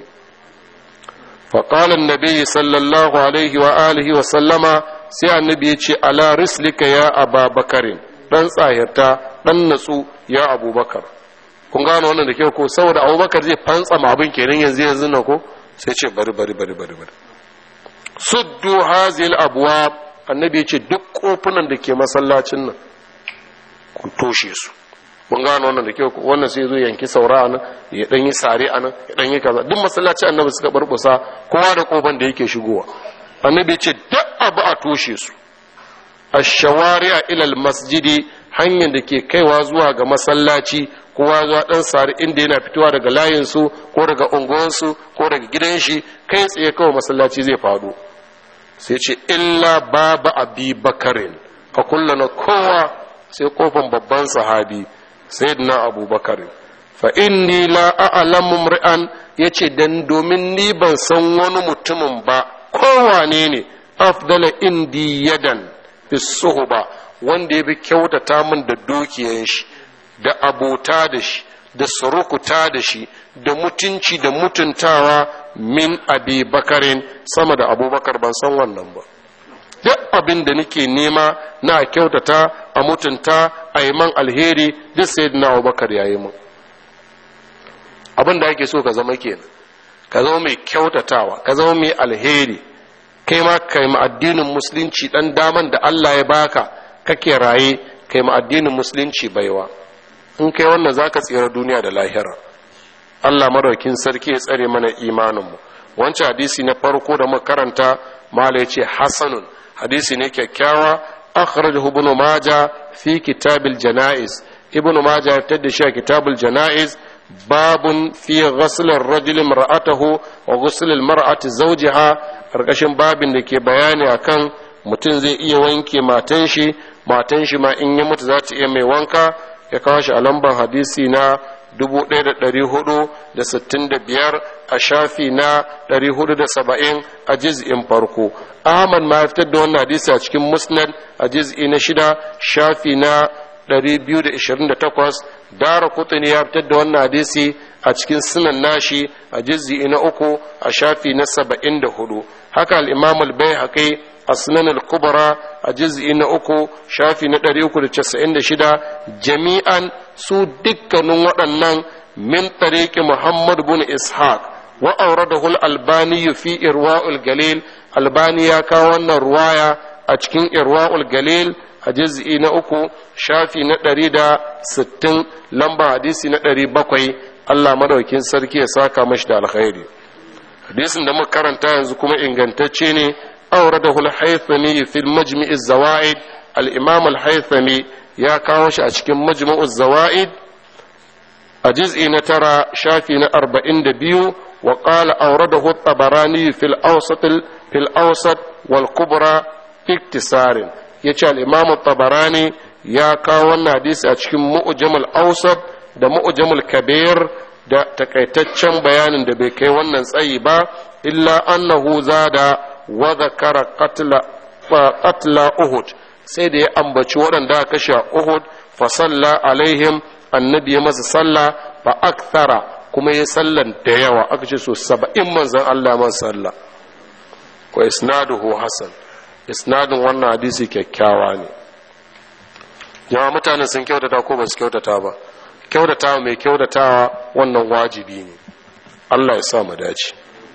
فقال النبي صلى الله عليه وآله وسلم sai annabi ya ce ala rislika ya aba bakarin dan tsahirta dan natsu ya abubakar kun gano wannan da kyau ko saboda abubakar zai fantsa ma abin kenan yanzu yanzu na ko sai ce bari bari bari bari bari suddu hazil abwab annabi ya ce duk kofunan da ke masallacin nan ku toshe su mun gano wannan da kyau ko wannan sai zo yanki saura nan ya dan yi sare anan ya dan yi kaza duk masallacin annabi suka barbusa kowa da kofan da yake shigowa annabi ya ce duk abu a toshe su ashawari'a ilal masjidi hanyar da ke kaiwa zuwa ga masallaci kowa zuwa dan sari inda yana fitowa daga layinsu ko daga unguwansu ko daga gidan shi kai tsaye kawai masallaci zai faɗo sai ce illa baba abi bakarin a kullana kowa sai kofan babban sahabi sayyidina abubakar fa inni la a'lamu mri'an yace dan domin ni ban san wani mutumin ba kowane ne afdala indi yadan fi suhba wanda ya bi kyautata min da dukiyan shi da abota da shi da surukuta da shi da mutunci da mutuntawa min abi bakarin sama da abubakar ban san wannan ba duk abin da nake nema na kyautata a mutunta a yi man alheri duk sai na abubakar ya yi mun abin da ake so ka zama kenan ka zama mai kyautatawa ka zama mai alheri kai ma kai ma addinin musulunci dan daman da Allah ya baka kake raye kai ma addinin musulunci baiwa in kai wannan zaka tsira duniya da lahira Allah maraukin sarki ya tsare mana imaninmu wancan hadisi na farko da muka karanta mala ya ce hasanun hadisi ne kyakkyawa akhrajahu ibn maja fi kitabil janaiz ibn maja ya tada shi a kitabul janaiz babun fi ghusl ar-rajul imra'atahu wa ghusl al-mar'ati zawjiha karkashin babin da ke bayani akan mutum zai iya wanke matan shi matan shi ma in ya mutu za ta iya mai wanka ya kawo shi a lambar hadisi na 1465 a shafi na 470 a jiz'in farko ahmad ma ya fitar da wannan hadisi a cikin musnad a jiz'i na shida shafi na 228 dara kutuni ya fitar da wannan hadisi a cikin sunan nashi a jiz'i na uku a shafi na 74 haka al-imam al-bayhaqi a sunan al-kubra a juz'i na uku shafi na 396 jami'an su dukkanin waɗannan min tariqi Muhammad bin Ishaq wa awradahu al-Albani fi Irwa'ul Galil Albani ya kawo wannan ruwaya a cikin Irwa'ul Galil a juz'i na uku shafi na 160 lamba hadisi na 700 Allah madaukin sarki ya saka mashi da alkhairi hadisin da muka karanta yanzu kuma ingantacce ne أورده الحيثمي في المجمع الزوائد الإمام الحيثمي يا كاوش أشكم مجمع الزوائد الجزء نترى شافي أربعين دبيو وقال أورده الطبراني في الأوسط في الأوسط والكبرى في اكتسار يجعل الإمام الطبراني يا كاونا حديث أشكم مؤجم الأوسط da mu'jamul kabir da takaitaccen bayanin da bai kai wannan tsayi ba illa annahu zada wa zakara qatla uhud sai da ya ambaci waɗanda aka kashe a uhud fa salla alaihim annabi ya masa salla fa akthara kuma ya sallan da yawa aka ce so saba'in manzan Allah man salla wa isnaduhu hasan isnadin wannan hadisi kyakkyawa ne yawa mutanen sun kyautata ko ba su kyautata ba kyautata mai kyautatawa wannan wajibi ne Allah ya sa mu dace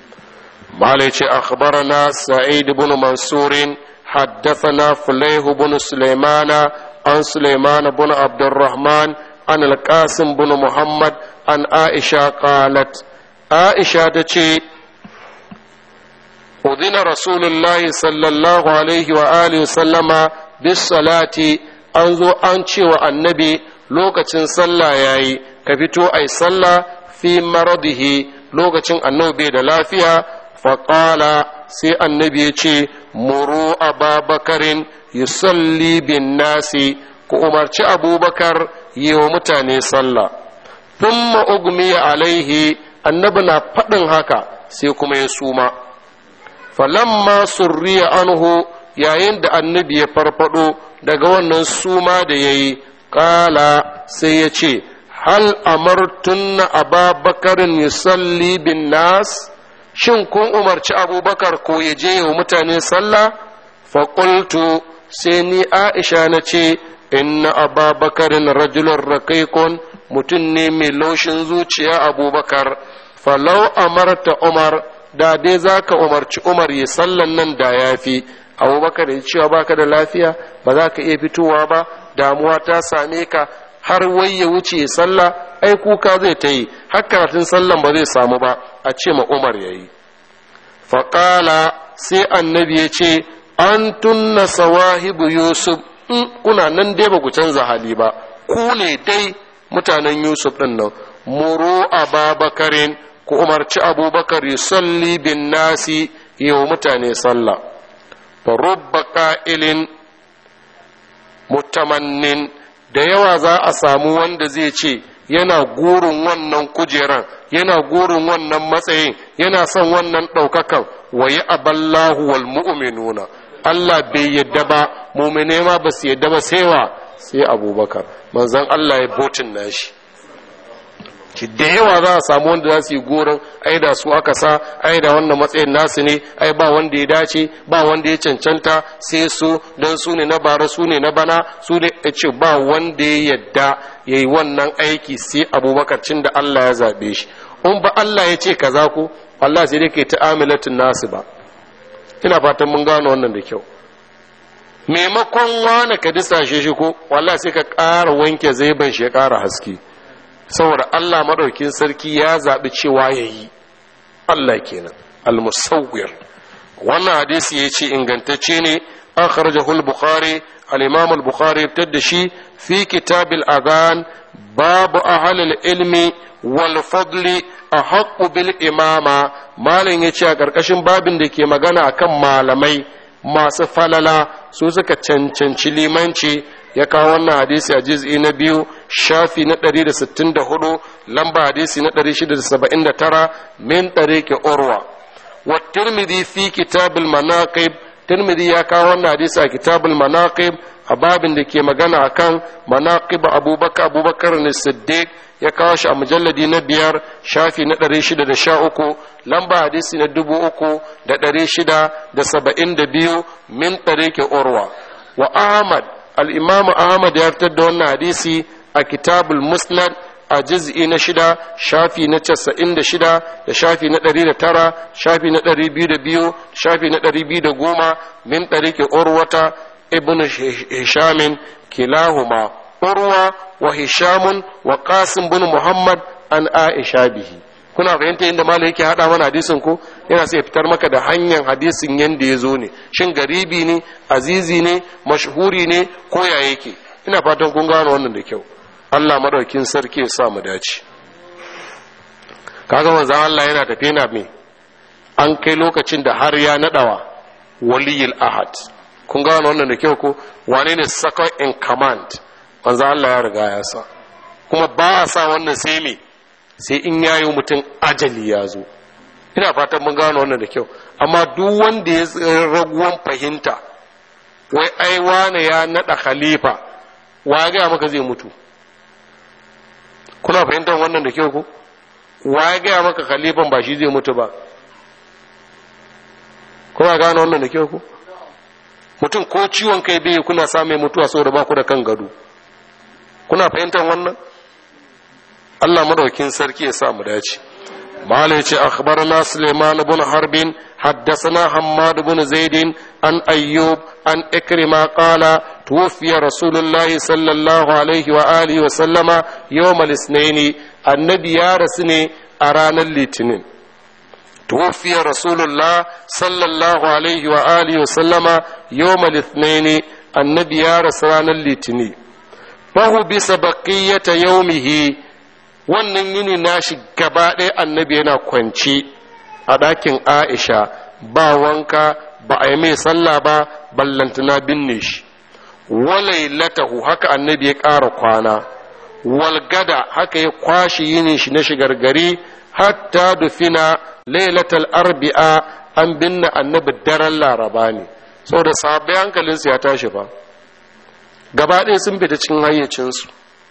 مالك أخبرنا سعيد بن منصور حدثنا فليه بن سليمان عن سليمان بن عبد الرحمن عن القاسم بن محمد عن عائشة قالت عائشة تشي أذن رسول الله صلى الله عليه وآله وسلم بالصلاة أنظر أنشي والنبي لوكة صلى ياي كفتو أي صلى في مرضه لوكة النبي دلافيا faƙala sai annabi ya ce muru ababakarin yusalli bin nasi ku umarci abubakar yi wa mutane sallah thumma ugmiya alaihi annabi na faɗin haka sai kuma ya suma falamma surriya anhu yayin da annabi ya farfado daga wannan suma da ya yi ƙala sai ya ce hal amartunna ababakarin yusalli bin nas shin kun umarci abubakar ko ya je wa mutane sallah faƙultu sai ni aisha na ce inna ababakarin rajulun rakaikon mutum ne mai laushin zuciya abubakar falau amarta umar da dai za ka umarci umar ya sallan nan da ya fi abubakar ya cewa baka da lafiya ba za ka iya fitowa ba damuwa ta same ka har wai ya wuce sallah ai kuka zai ta yi har karatun sallan ba zai samu ba a ce ma umar ya yi faƙala sai annabi ya ce an tunna sawahibu yusuf in kuna nan dai ba ku canza hali ba ku ne dai mutanen yusuf ɗin nan muru ababakarin ku umarci abubakar yusalli bin nasi yi wa mutane sallah fa rubba ƙa'ilin mutamannin da yawa za a samu wanda zai ce yana gurin wannan kujeran yana gurin wannan matsayin yana son wannan ɗaukakan wa yi aballahu wal mu'minuna Allah bai yadda ba mumine ma ba su yadda ba sai wa sai abubakar manzan Allah ya botin nashi ki da yawa za a samu wanda za su yi goron ai da su aka sa ai da wannan matsayin nasu ne ai ba wanda ya dace ba wanda ya cancanta sai su don su ne na bara su ne na bana su ne ya ce ba wanda ya yadda ya yi wannan aiki sai abubakar cin da Allah ya zaɓe shi in ba Allah ya ce kaza ku Allah sai dai ke ta'amilatin nasu ba ina fatan mun gano wannan da kyau maimakon wani ka disashe shi ko wallahi sai ka ƙara wanke zaiban shi ya ƙara haske saboda Allah madaukin sarki ya zaɓi cewa ya yi Allah kenan al-musawwir wannan hadisi ya ce ingantacce ne an kharajahu al-bukhari al-imam al-bukhari da shi fi kitab al-adhan babu ahlul ilmi wal fadli ahaqqu bil imama malam yace a karkashin babin da ke magana akan malamai masu falala su suka cancanci limanci ya kawo wannan hadisi a jiz'i na biyu shafi na 164 lamba hadisi na 679 min ɗareke urwa wa tirmidhi fi kitabul manaqib tirmidhi ya kawo wannan hadisi a kitabul manaqib a babin da ke magana akan manaqib abubakar abubakar ne siddiq ya kawo shi a mujalladi na biyar shafi na ɗari shida da sha uku lamba hadisi na dubu uku da ɗari shida da saba'in da biyu min ɗareke urwa wa ahmad al'imamu ahmad ya fitar da wannan hadisi a kitabul musnad a juz'i na shida shafi na casa'in da shida da shafi na ɗari da tara shafi na ɗari biyu da biyu shafi na ɗari biyu da goma min ɗareke urwata ibn hishamin kilahuma urwa wa hishamun wa qasim bin muhammad an aisha bihi kuna fahimta inda malam yake hada mana hadisin ko yana sai fitar maka da hanyar hadisin yanda ya zo ne shin garibi ne azizi ne mashhuri ne ko ya yake ina fatan kun gano wannan da kyau Allah madaukin sarki ya sa mu dace kaga manzon Allah yana tafe na me an kai lokacin da har ya nadawa waliyul ahad kun gano wannan da kyau ko wane ne second in command manzo Allah ya riga ya sa kuma ba a sa wannan sai me sai in yayi mutum ajali ya zo ina fatan mun gano wannan da kyau amma duk wanda ya raguwan fahimta wai ai wane ya nada khalifa wa ga maka zai mutu kuna fahimtar wannan da kyau ko wa ga maka khalifan ba shi zai mutu ba kuna gano wannan da kyau ko mutum ko ciwon kai bai kuna samun mutuwa saboda ba ku da kan gado kuna fahimtar wannan Allah madaukin sarki ya sa mu dace mala yace akhbarana Sulaiman ibn Harbin حدثنا حماد بن زيد عن أيوب عن إكرمة قال توفي رسول الله صلى الله عليه وآله وسلم يوم الاثنين النبي يا رسني أرانا الاثنين توفي رسول الله صلى الله عليه وآله وسلم يوم الاثنين النبي يا رسول الاثنين fahu bisa baƙiyyata yaumihi wannan yini nashi gaba ɗaya annabi yana kwanci a ɗakin aisha ba wanka ba a yi mai sallah ba ballantana binne shi walailatahu haka annabi ya ƙara kwana walgada haka ya kwashe yinin shi na shigar gari hatta dufina lailatal arbi'a an binne annabi daren laraba ne saboda sahabbai hankalinsu ya tashi ba gaba ɗaya sun fita cikin hayyacinsu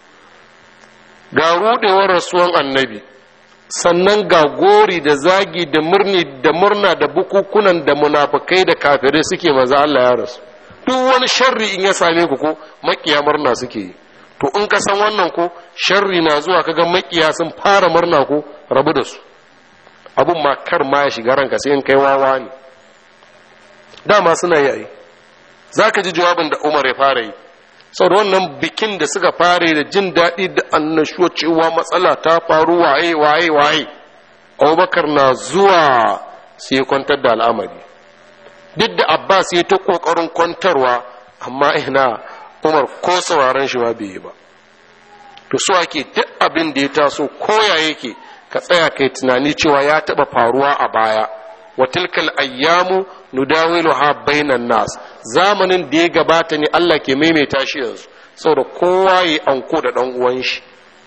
ga rudewar rasuwan annabi sannan ga gori da zagi da murni da murna da bukukunan da munafukai da kafirai suke maza Allah ya rasu duk wani sharri in ya same ku ko makiya murna suke yi to in ka san wannan ko sharri na zuwa kaga makiya sun fara murna ko rabu da su abun ma kar ma ya shiga ranka sai in kai wawa ne dama suna yi za ka ji jawabin da umar ya fara yi sau da wannan bikin da suka fare da jin daɗi da annashuwa cewa matsala ta faru waye waye waye abubakar na zuwa sai ya kwantar da al'amari duk da abbas ya ta ƙoƙarin kwantarwa amma ina umar ko sauraron shi ma bai yi ba to so ake duk abin da ya taso koya yake ka tsaya kai tunani cewa ya taɓa faruwa a baya wa tilkal ayyamu nudawiluha bainan nas zamanin da ya gabata ne Allah ke maimaita shi yanzu saboda kowa yi anko da ɗan uwan shi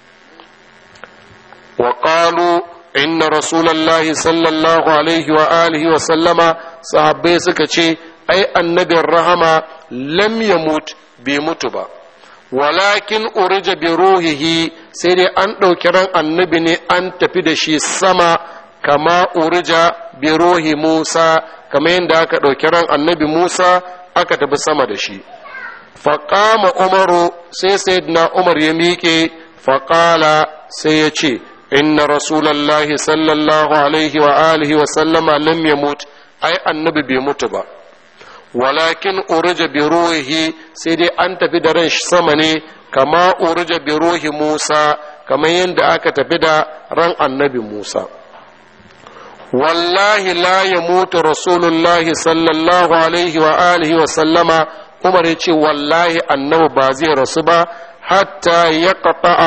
wa qalu inna rasulullahi sallallahu alaihi wa alihi wa sallama sahabbai suka ce ai annabin rahama lam yamut bai mutu ba walakin urija bi ruhihi sai dai an ɗauki ran annabi ne an tafi da shi sama kama urija bi ruhi musa kama yadda aka ɗauki ran annabi musa aka tafi sama da shi faƙama umaru sai sayyidina umar ya miƙe faƙala sai ya ce inna rasulallahi sallallahu alaihi wa alihi wa sallama lam yamut ai annabi bai mutu ba walakin urija bi ruhi sai dai an tafi da ran sama ne kama urija bi ruhi Musa kamar yadda aka tafi da ran annabi Musa wallahi la yamutu rasulullahi sallallahu alaihi wa alihi wa sallama Umar ya ce wallahi annabi ba zai rasu ba hatta ya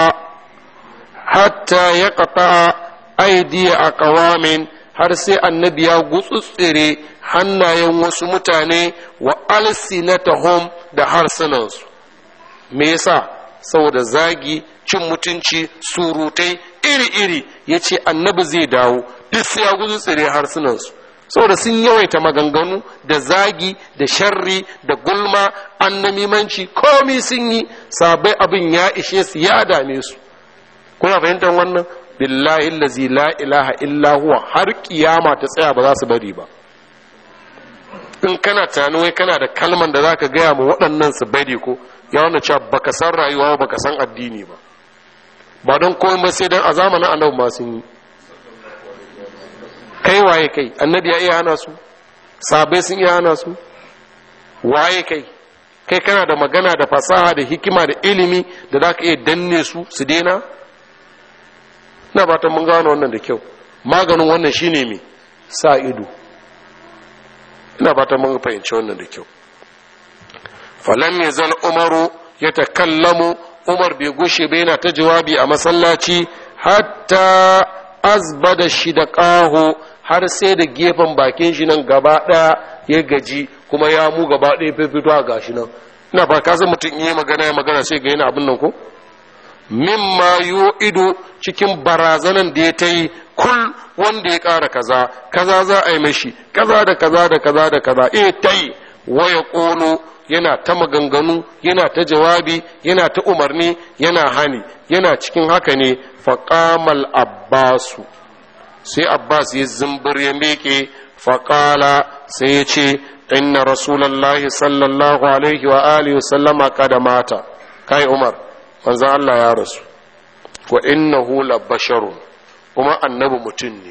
hatta ya aidiya a kawamin har sai annabi ya gutsutsire hannayen wasu mutane wa alsinatahum da harsunansu me yasa saboda zagi cin mutunci surutai iri-iri ya ce annabi zai dawo duk sai ya gutsutsire harsunansu saboda sun yawaita maganganu da zagi da sharri da gulma annamimanci komi sun yi sabai abin ya ishe su ya dame su kuna fahimtar wannan billahi lazi la ilaha illa huwa har kiyama ta tsaya ba za su bari ba in kana tunani wai kana da kalman da zaka gaya ma waɗannan su bari ko ya wannan cewa baka san rayuwa baka san addini ba ba don komai ba sai dan a zamanin annabi ma sun yi kai waye kai annabi ya iya hana su sabai sun iya hana su waye kai kai kana da magana da fasaha da hikima da ilimi da zaka iya danne su su daina ina fatan mun gano wannan da kyau maganin wannan shine me sa ido ina fatan mun fahimci wannan da kyau falam yazal umaru ya takallamu umar bai gushe ba yana ta jawabi a masallaci hatta azbada shi da ƙaho har sai da gefen bakin shi nan gaba ɗaya ya gaji kuma ya mu gaba ɗaya fifito a gashi nan ina ba ka san mutum yi magana ya magana sai ga yana abin nan ko mimma yu ido cikin barazanan da ya ta yi kul wanda ya ƙara kaza kaza za a yi mashi kaza da kaza da kaza da kaza eh ta yi waya ƙolo yana ta maganganu yana ta jawabi yana ta umarni yana hani yana cikin haka ne faƙamal abbasu sai abbas ya zumbir ya miƙe faƙala sai ya ce inna rasulallahi sallallahu alaihi wa alihi wa sallama kada mata kai umar manzan allah ya rasu wa innahu la basharun kuma annabi mutum ne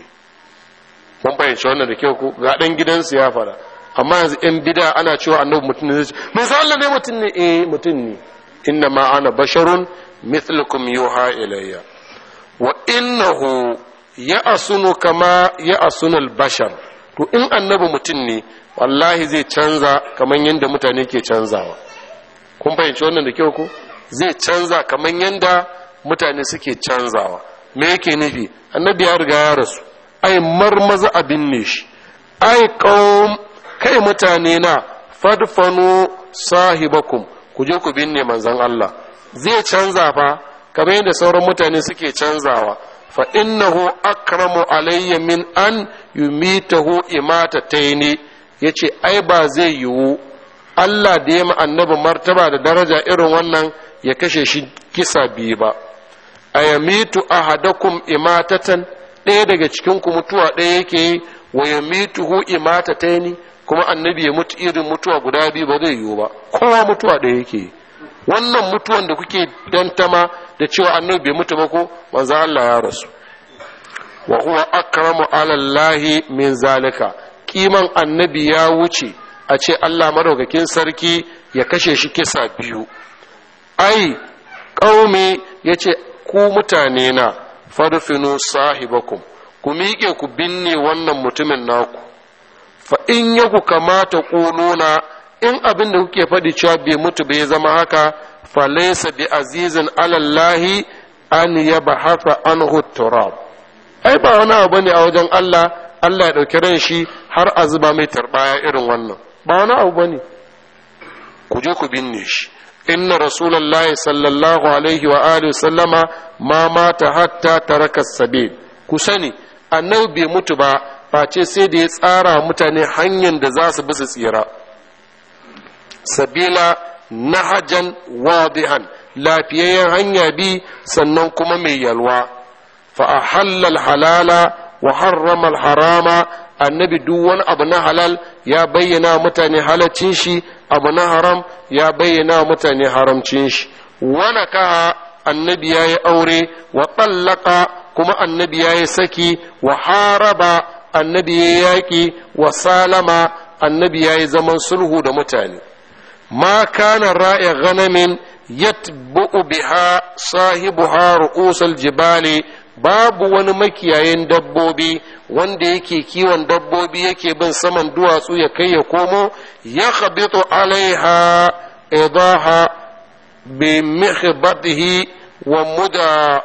mun fahimci wannan da kyau ko ga ɗan gidansu ya fara amma yanzu in bida ana cewa annabi mutum ne zai ce manzan allah ne mutum ne eh mutum ne inna ma ana basharun mithlukum yuha ilayya wa innahu ya asunu kama ya asunul bashar to in annabi mutum ne wallahi zai canza kamar yadda mutane ke canzawa kun fahimci wannan da kyau ko zai canza kamar yadda mutane suke canzawa me yake nufi annabi ya riga ya rasu ai marmaza abin ne shi ai qaum kai mutane na fadfanu sahibakum ku je ku binne manzon Allah zai canza fa kamar yadda sauran mutane suke canzawa fa innahu akramu alayya min an yumitahu imatataini yace ai ba zai yiwu Allah da ya ma annabi martaba da daraja irin wannan ya kashe shi kisa biyu ba ayamitu ahadakum imatatan ɗaya daga cikin ku mutuwa ɗaya yake yi wa yamituhu imatataini kuma annabi ya mutu irin mutuwa guda biyu ba zai yiwu ba kowa mutuwa ɗaya yake yi wannan mutuwan da kuke dantama da cewa annabi bai mutu ba ko manzo Allah ya rasu wa huwa akramu ala Allah min zalika kiman annabi ya wuce a ce Allah madaukakin sarki ya kashe shi kisa biyu ai qaumi yace ku mutane na farfinu sahibakum ku miƙe ku binne wannan mutumin naku fa in yaku kamata ƙununa in abin da kuke faɗi cewa bai mutu bai zama haka falaisa bi azizin alallahi an ya bahafa an turab ai ba wani abu ne a wajen Allah Allah ya ɗauki ran shi har a zuba mai tarbaya irin wannan ba wani abu bane ku je ku binne shi inna rasulullahi sallallahu alaihi wa alihi sallama ma mata hatta taraka sabil ku sani annabi bai mutu ba face sai da ya tsara mutane hanyar da za su bi su tsira sabila nahajan wadihan lafiyayyen hanya bi sannan kuma mai yalwa fa ahallal halala wa harrama harama annabi duk wani abu na halal ya bayyana mutane halaccin shi abu na haram ya bayyana mutane haramcin shi wana ka annabi ya yi aure wa tsallaka kuma annabi ya yi saki wa haraba annabi ya yi yaƙi wa salama annabi ya yi zaman sulhu da mutane ma kana ra'i ganamin yatbu'u biha sahibuha ru'usal jibali babu wani makiyayin dabbobi wanda yake kiwon dabbobi yake bin saman duwatsu ya kai ya komo ya khabitu alaiha idaha bi mihbatihi wa muda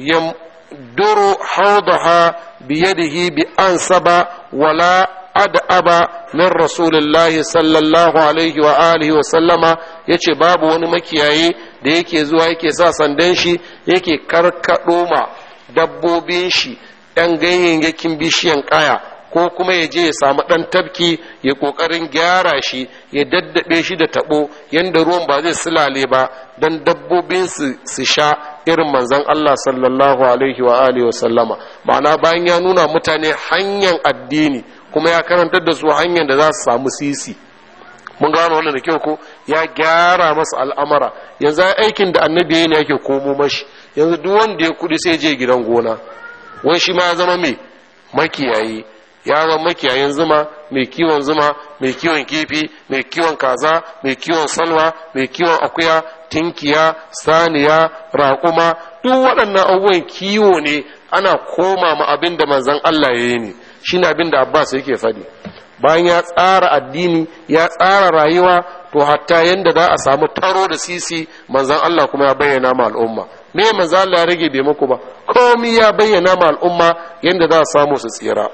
yamduru hawdaha biyadihi bi ansaba wala ad'aba min rasulillahi sallallahu alaihi wa alihi wa sallama yace babu wani makiyayi da yake zuwa yake sa sandan shi yake karkado ma dabbobin shi ‘yan ganyayyakin bishiyan ƙaya ko kuma ya je ya samu ɗan tafki ya ƙoƙarin gyara shi ya daddaɓe shi da taɓo yadda ruwan ba zai silale ba don dabbobin su sha irin manzan Allah sallallahu alaihi wa alihi wa sallama ma'ana bayan ya nuna mutane hanyar addini kuma ya karantar da su hanyar da za su samu sisi mun gano wannan da kyau ko ya gyara masa al'amara yanzu aikin da annabi ne yake komo mashi yanzu duk wanda ya kudi sai je gidan gona wai shi ma ya zama mai makiyayi ya zama makiyayin zuma mai kiwon zuma mai kiwon kifi mai kiwon kaza mai kiwon salwa mai kiwon akuya tinkiya saniya raƙuma duk waɗannan abubuwan kiwo ne ana koma ma abin da manzon Allah ya yi ne shine abin da Abbas yake faɗi bayan ya tsara addini ya tsara rayuwa to hatta yanda za a samu taro da sisi manzon Allah kuma ya bayyana ma al'umma me manzo Allah ya rage bai muku ba komai ya bayyana ma al'umma yanda za a samu su tsira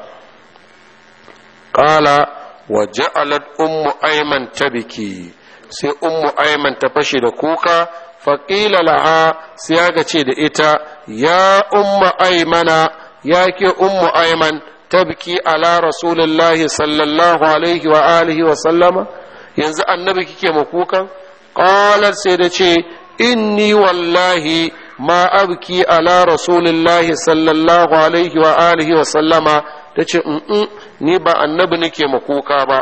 qala wa ja'alat ummu ayman tabiki sai ummu ayman ta fashe da kuka faƙila laha sai ya ce da ita ya ummu aymana ya ke ummu ayman tabki ala rasulillahi sallallahu alaihi wa alihi wa sallama yanzu annabi kike makukan qalat sai da ce inni wallahi ma abki ala rasulillahi sallallahu alaihi wa alihi wa sallama ta ce ni ba annabi nake makuka ba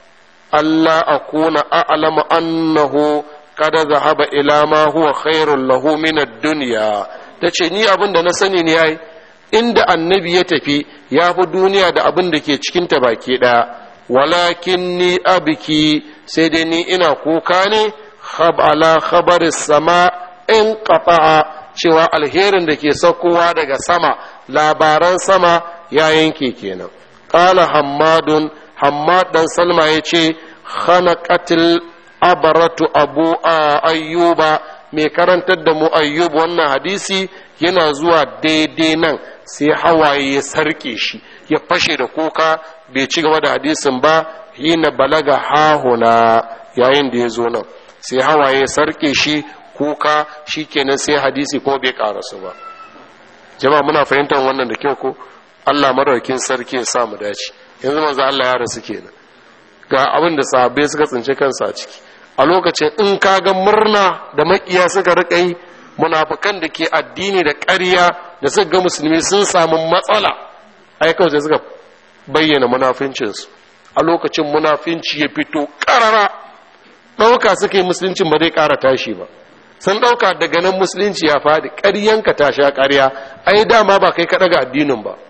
Allah akuna a'lamu annahu kada zahaba ila ma huwa khairul lahu min ad-dunya tace ni abin da na sani ne yayi inda annabi ya tafi ya fi duniya da abin da ke cikin ta baki daya walakin ni abiki sai dai ni ina kuka ne khab ala khabaris sama in qata'a cewa alherin da ke saukowa daga sama labaran sama ya yanke kenan qala hammadun hammad dan salma yace khanaqatil abaratu abu ayyuba mai karantar da mu ayyub wannan hadisi yana zuwa daidai nan sai hawaye ya sarke shi ya fashe da kuka bai ci gaba da hadisin ba hina balaga hahuna yayin da ya zo nan sai hawaye ya sarke shi kuka shi kenan sai hadisi ko bai karasu ba jama'a muna fahimtar wannan da kyau ko Allah madaukin sarki ya sa mu dace yanzu manzo Allah ya rasu kenan ga abin da sahabbai suka tsinci kansa a ciki a lokacin in ka ga murna da makiya suka rika yi munafukan da ke addini da ƙarya da suka ga musulmi sun samu matsala ai kawai sai suka bayyana munafincinsu a lokacin munafinci ya fito ƙarara ɗauka suka yi musuluncin ba zai ƙara tashi ba sun ɗauka daga nan musulunci ya faɗi ƙaryanka ta sha ƙarya ai dama ba kai ka ɗaga addinin ba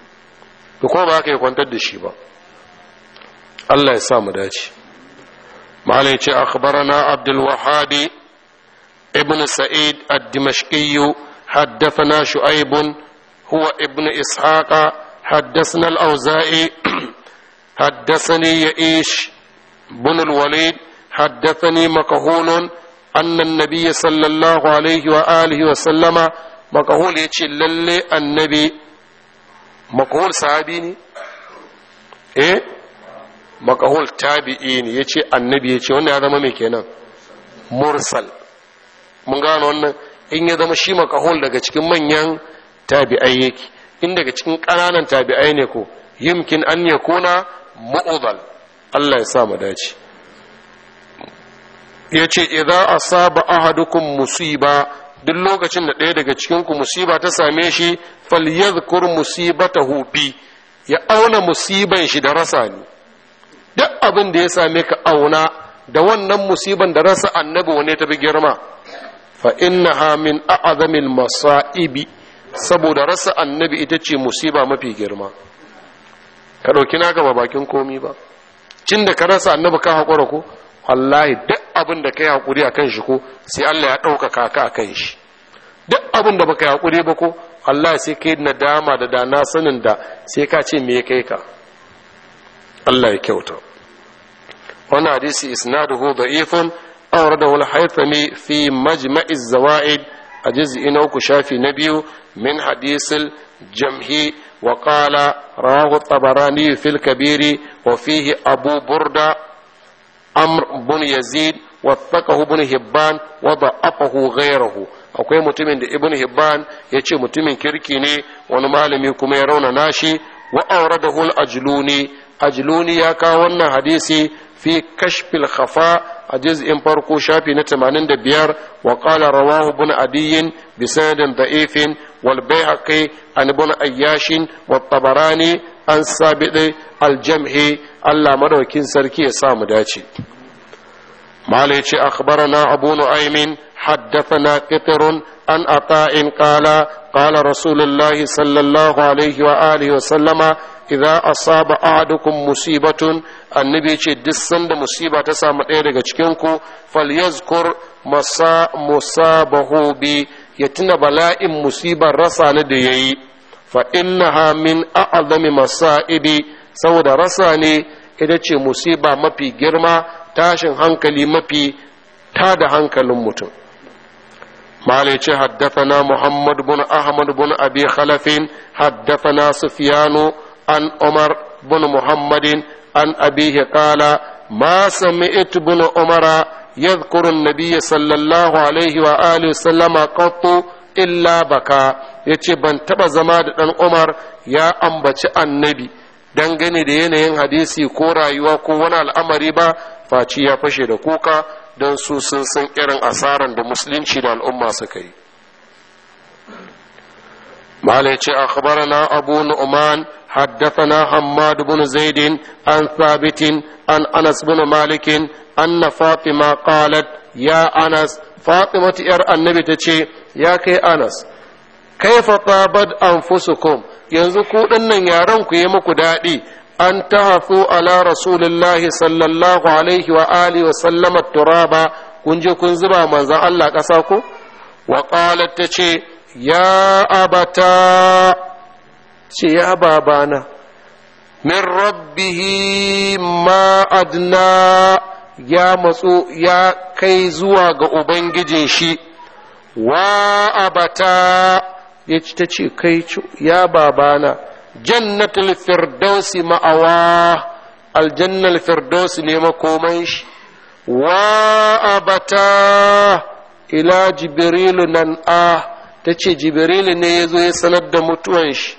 to kuma ba ka yi kwantar da shi ba Allah ya sa mu dace malai ce akhbarana abdul wahabi ibn sa'id ad-dimashqi حدثنا شعيب هو ابن إسحاق حدثنا الأوزائي حدثني يئيش بن الوليد حدثني مكهول أن النبي صلى الله عليه وآله وسلم مكهول يتشي للي النبي مكهول صحابيني إيه makahul tabi'i ne ya ce annabi ya ce wanda ya zama mai kenan mursal mun gano wannan in ya zama shi makahol daga cikin manyan tabi'ai yake in daga cikin ƙananan tabi'ai ne ko yimkin an ya kuna mu'udal Allah ya sa mu dace ya ce idan asaba ahadukum musiba duk lokacin da ɗaya daga cikinku musiba ta same shi falyadhkur musibatahu bi ya auna musiban shi da rasa ne duk abin da ya same ka auna da wannan musiban da rasa annabi wane ta bi girma fa innaha min a'zamil masa'ibi saboda rasa annabi ita ce musiba mafi girma ka ɗauki naka ba bakin komi ba cin da ka rasa annabi ka haƙura ko wallahi duk abin da ka yi haƙuri a kan shi ko sai Allah ya ɗaukaka ka a kan shi duk abin da baka yi haƙuri ba ko Allah sai ka yi nadama da dana sanin da sai ka ce me kai ka Allah ya kyauta wannan hadisi isnaduhu da'ifun awradahu al-haythami fi majma'iz zawaid a juz'i na uku shafi na biyu min hadisil jamhi wa qala rawahu tabarani fil kabiri wa fihi abu burda amr bin yazid wathaqahu ibn hibban wa da'afahu ghayruhu akwai mutumin da ibn hibban ya ce mutumin kirki ne wani malami kuma ya rauna nashi wa awradahu al-ajluni ajluni ya kawo wannan hadisi fi kashfil khafa a juz'in farko shafi na 85 wa qala rawahu ibn adiyin bi sanadin da'ifin wal bayhaqi an ibn ayyashin wa tabarani an sabidi al-jamhi Allah madaukin sarki ya sa mu dace malai ce akhbarana abu nu'aymin حدثنا قطر عن عطاء قال قال رسول الله صلى الله عليه وآله وسلم إذا أصاب أحدكم مصيبة النبي يقول دسن مصيبة تسامى إيرغا تشكينكو فليذكر مسا مصابه بي يتنا بلاء مصيبة رسا نديي فإنها من أعظم مصائب سودا رساني ita ce musiba mafi girma tashin hankali mafi tada hankalin mutum مالك حدثنا محمد بن أحمد بن أبي خلف حدثنا سفيان عن عمر بن محمد عن أبيه قال ما سمعت بن عمر يذكر النبي صلى الله عليه وآله وسلم قط إلا بكى yace ban taba zama da ɗan Umar ya ambaci annabi dangane da yanayin hadisi ko rayuwa ko wani al'amari ba faci ya fashe da kuka don su sun san irin asaran da musulunci da al'umma suka yi malai ce akhbarana abu nu'man حدثنا حماد بن زيد عن ثابت عن انس بن مالك ان فاطمه قالت يا انس فاطمه ير النبي تشي يا كي انس كيف طابت انفسكم yanzu ku dinnan yaran ku yi muku daɗi an tahafu ala rasulillahi sallallahu alaihi wa alihi wa sallama turaba kun je kun zuba manzan Allah ƙasa ko wa qalat ta ce ya abata ce ya babana min rabbihi ma adna ya matso ya kai zuwa ga ubangijin shi wa abata ya ci ta ce kai ya babana jannatul firdausi ma'awa aljannal firdausi ne makoman shi wa abata ila jibrilu nan a ta ce jibrilu ne ya zo ya sanar da mutuwan shi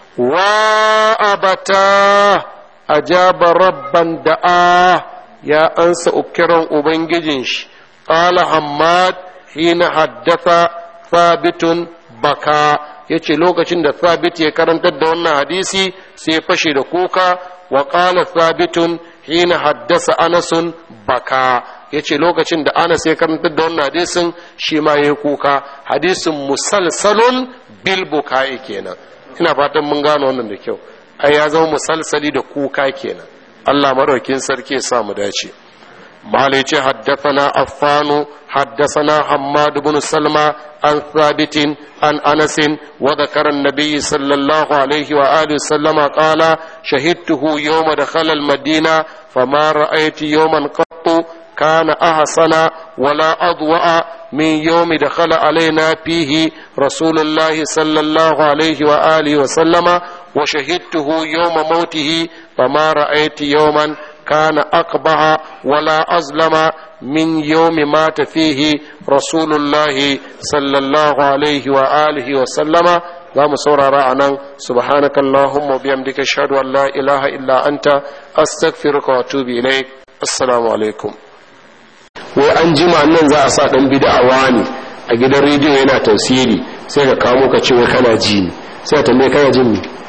wa abata ajaba rabban da'a ya ansa ukiran ubangijin shi qala hammad hina haddatha thabitun baka ya ce lokacin da sabit ya karantar da wannan hadisi sai fashe da kuka wa ƙala sabitun hina haddasa anasun baka ya ce lokacin da anas ya karantar da wannan hadisin shi ma ya kuka hadisin musalsalun bil bukai kenan ina fatan mun gano wannan da kyau ai ya zama musalsali da kuka kenan Allah maraukin sarki ya sa mu dace مالك حدثنا عفان حدثنا حماد بن سلمى عن ثابت عن انس وذكر النبي صلى الله عليه واله وسلم قال شهدته يوم دخل المدينه فما رايت يوما قط كان احسن ولا اضوا من يوم دخل علينا فيه رسول الله صلى الله عليه واله وسلم وشهدته يوم موته فما رايت يوما كان أقبح ولا أظلم min yawmi mata fihi rasulullahi sallallahu alaihi wa alihi wa sallama za mu saurara a nan subhanaka allahumma biyamdika ashhadu an la ilaha illa anta astaghfiruka wa atubu ilaik assalamu alaikum wai an jima nan za a sa dan bid'a wani a gidan rediyo yana tafsiri sai ka kamo ka ce wai kana ji ne sai ka tambaye kana jin ne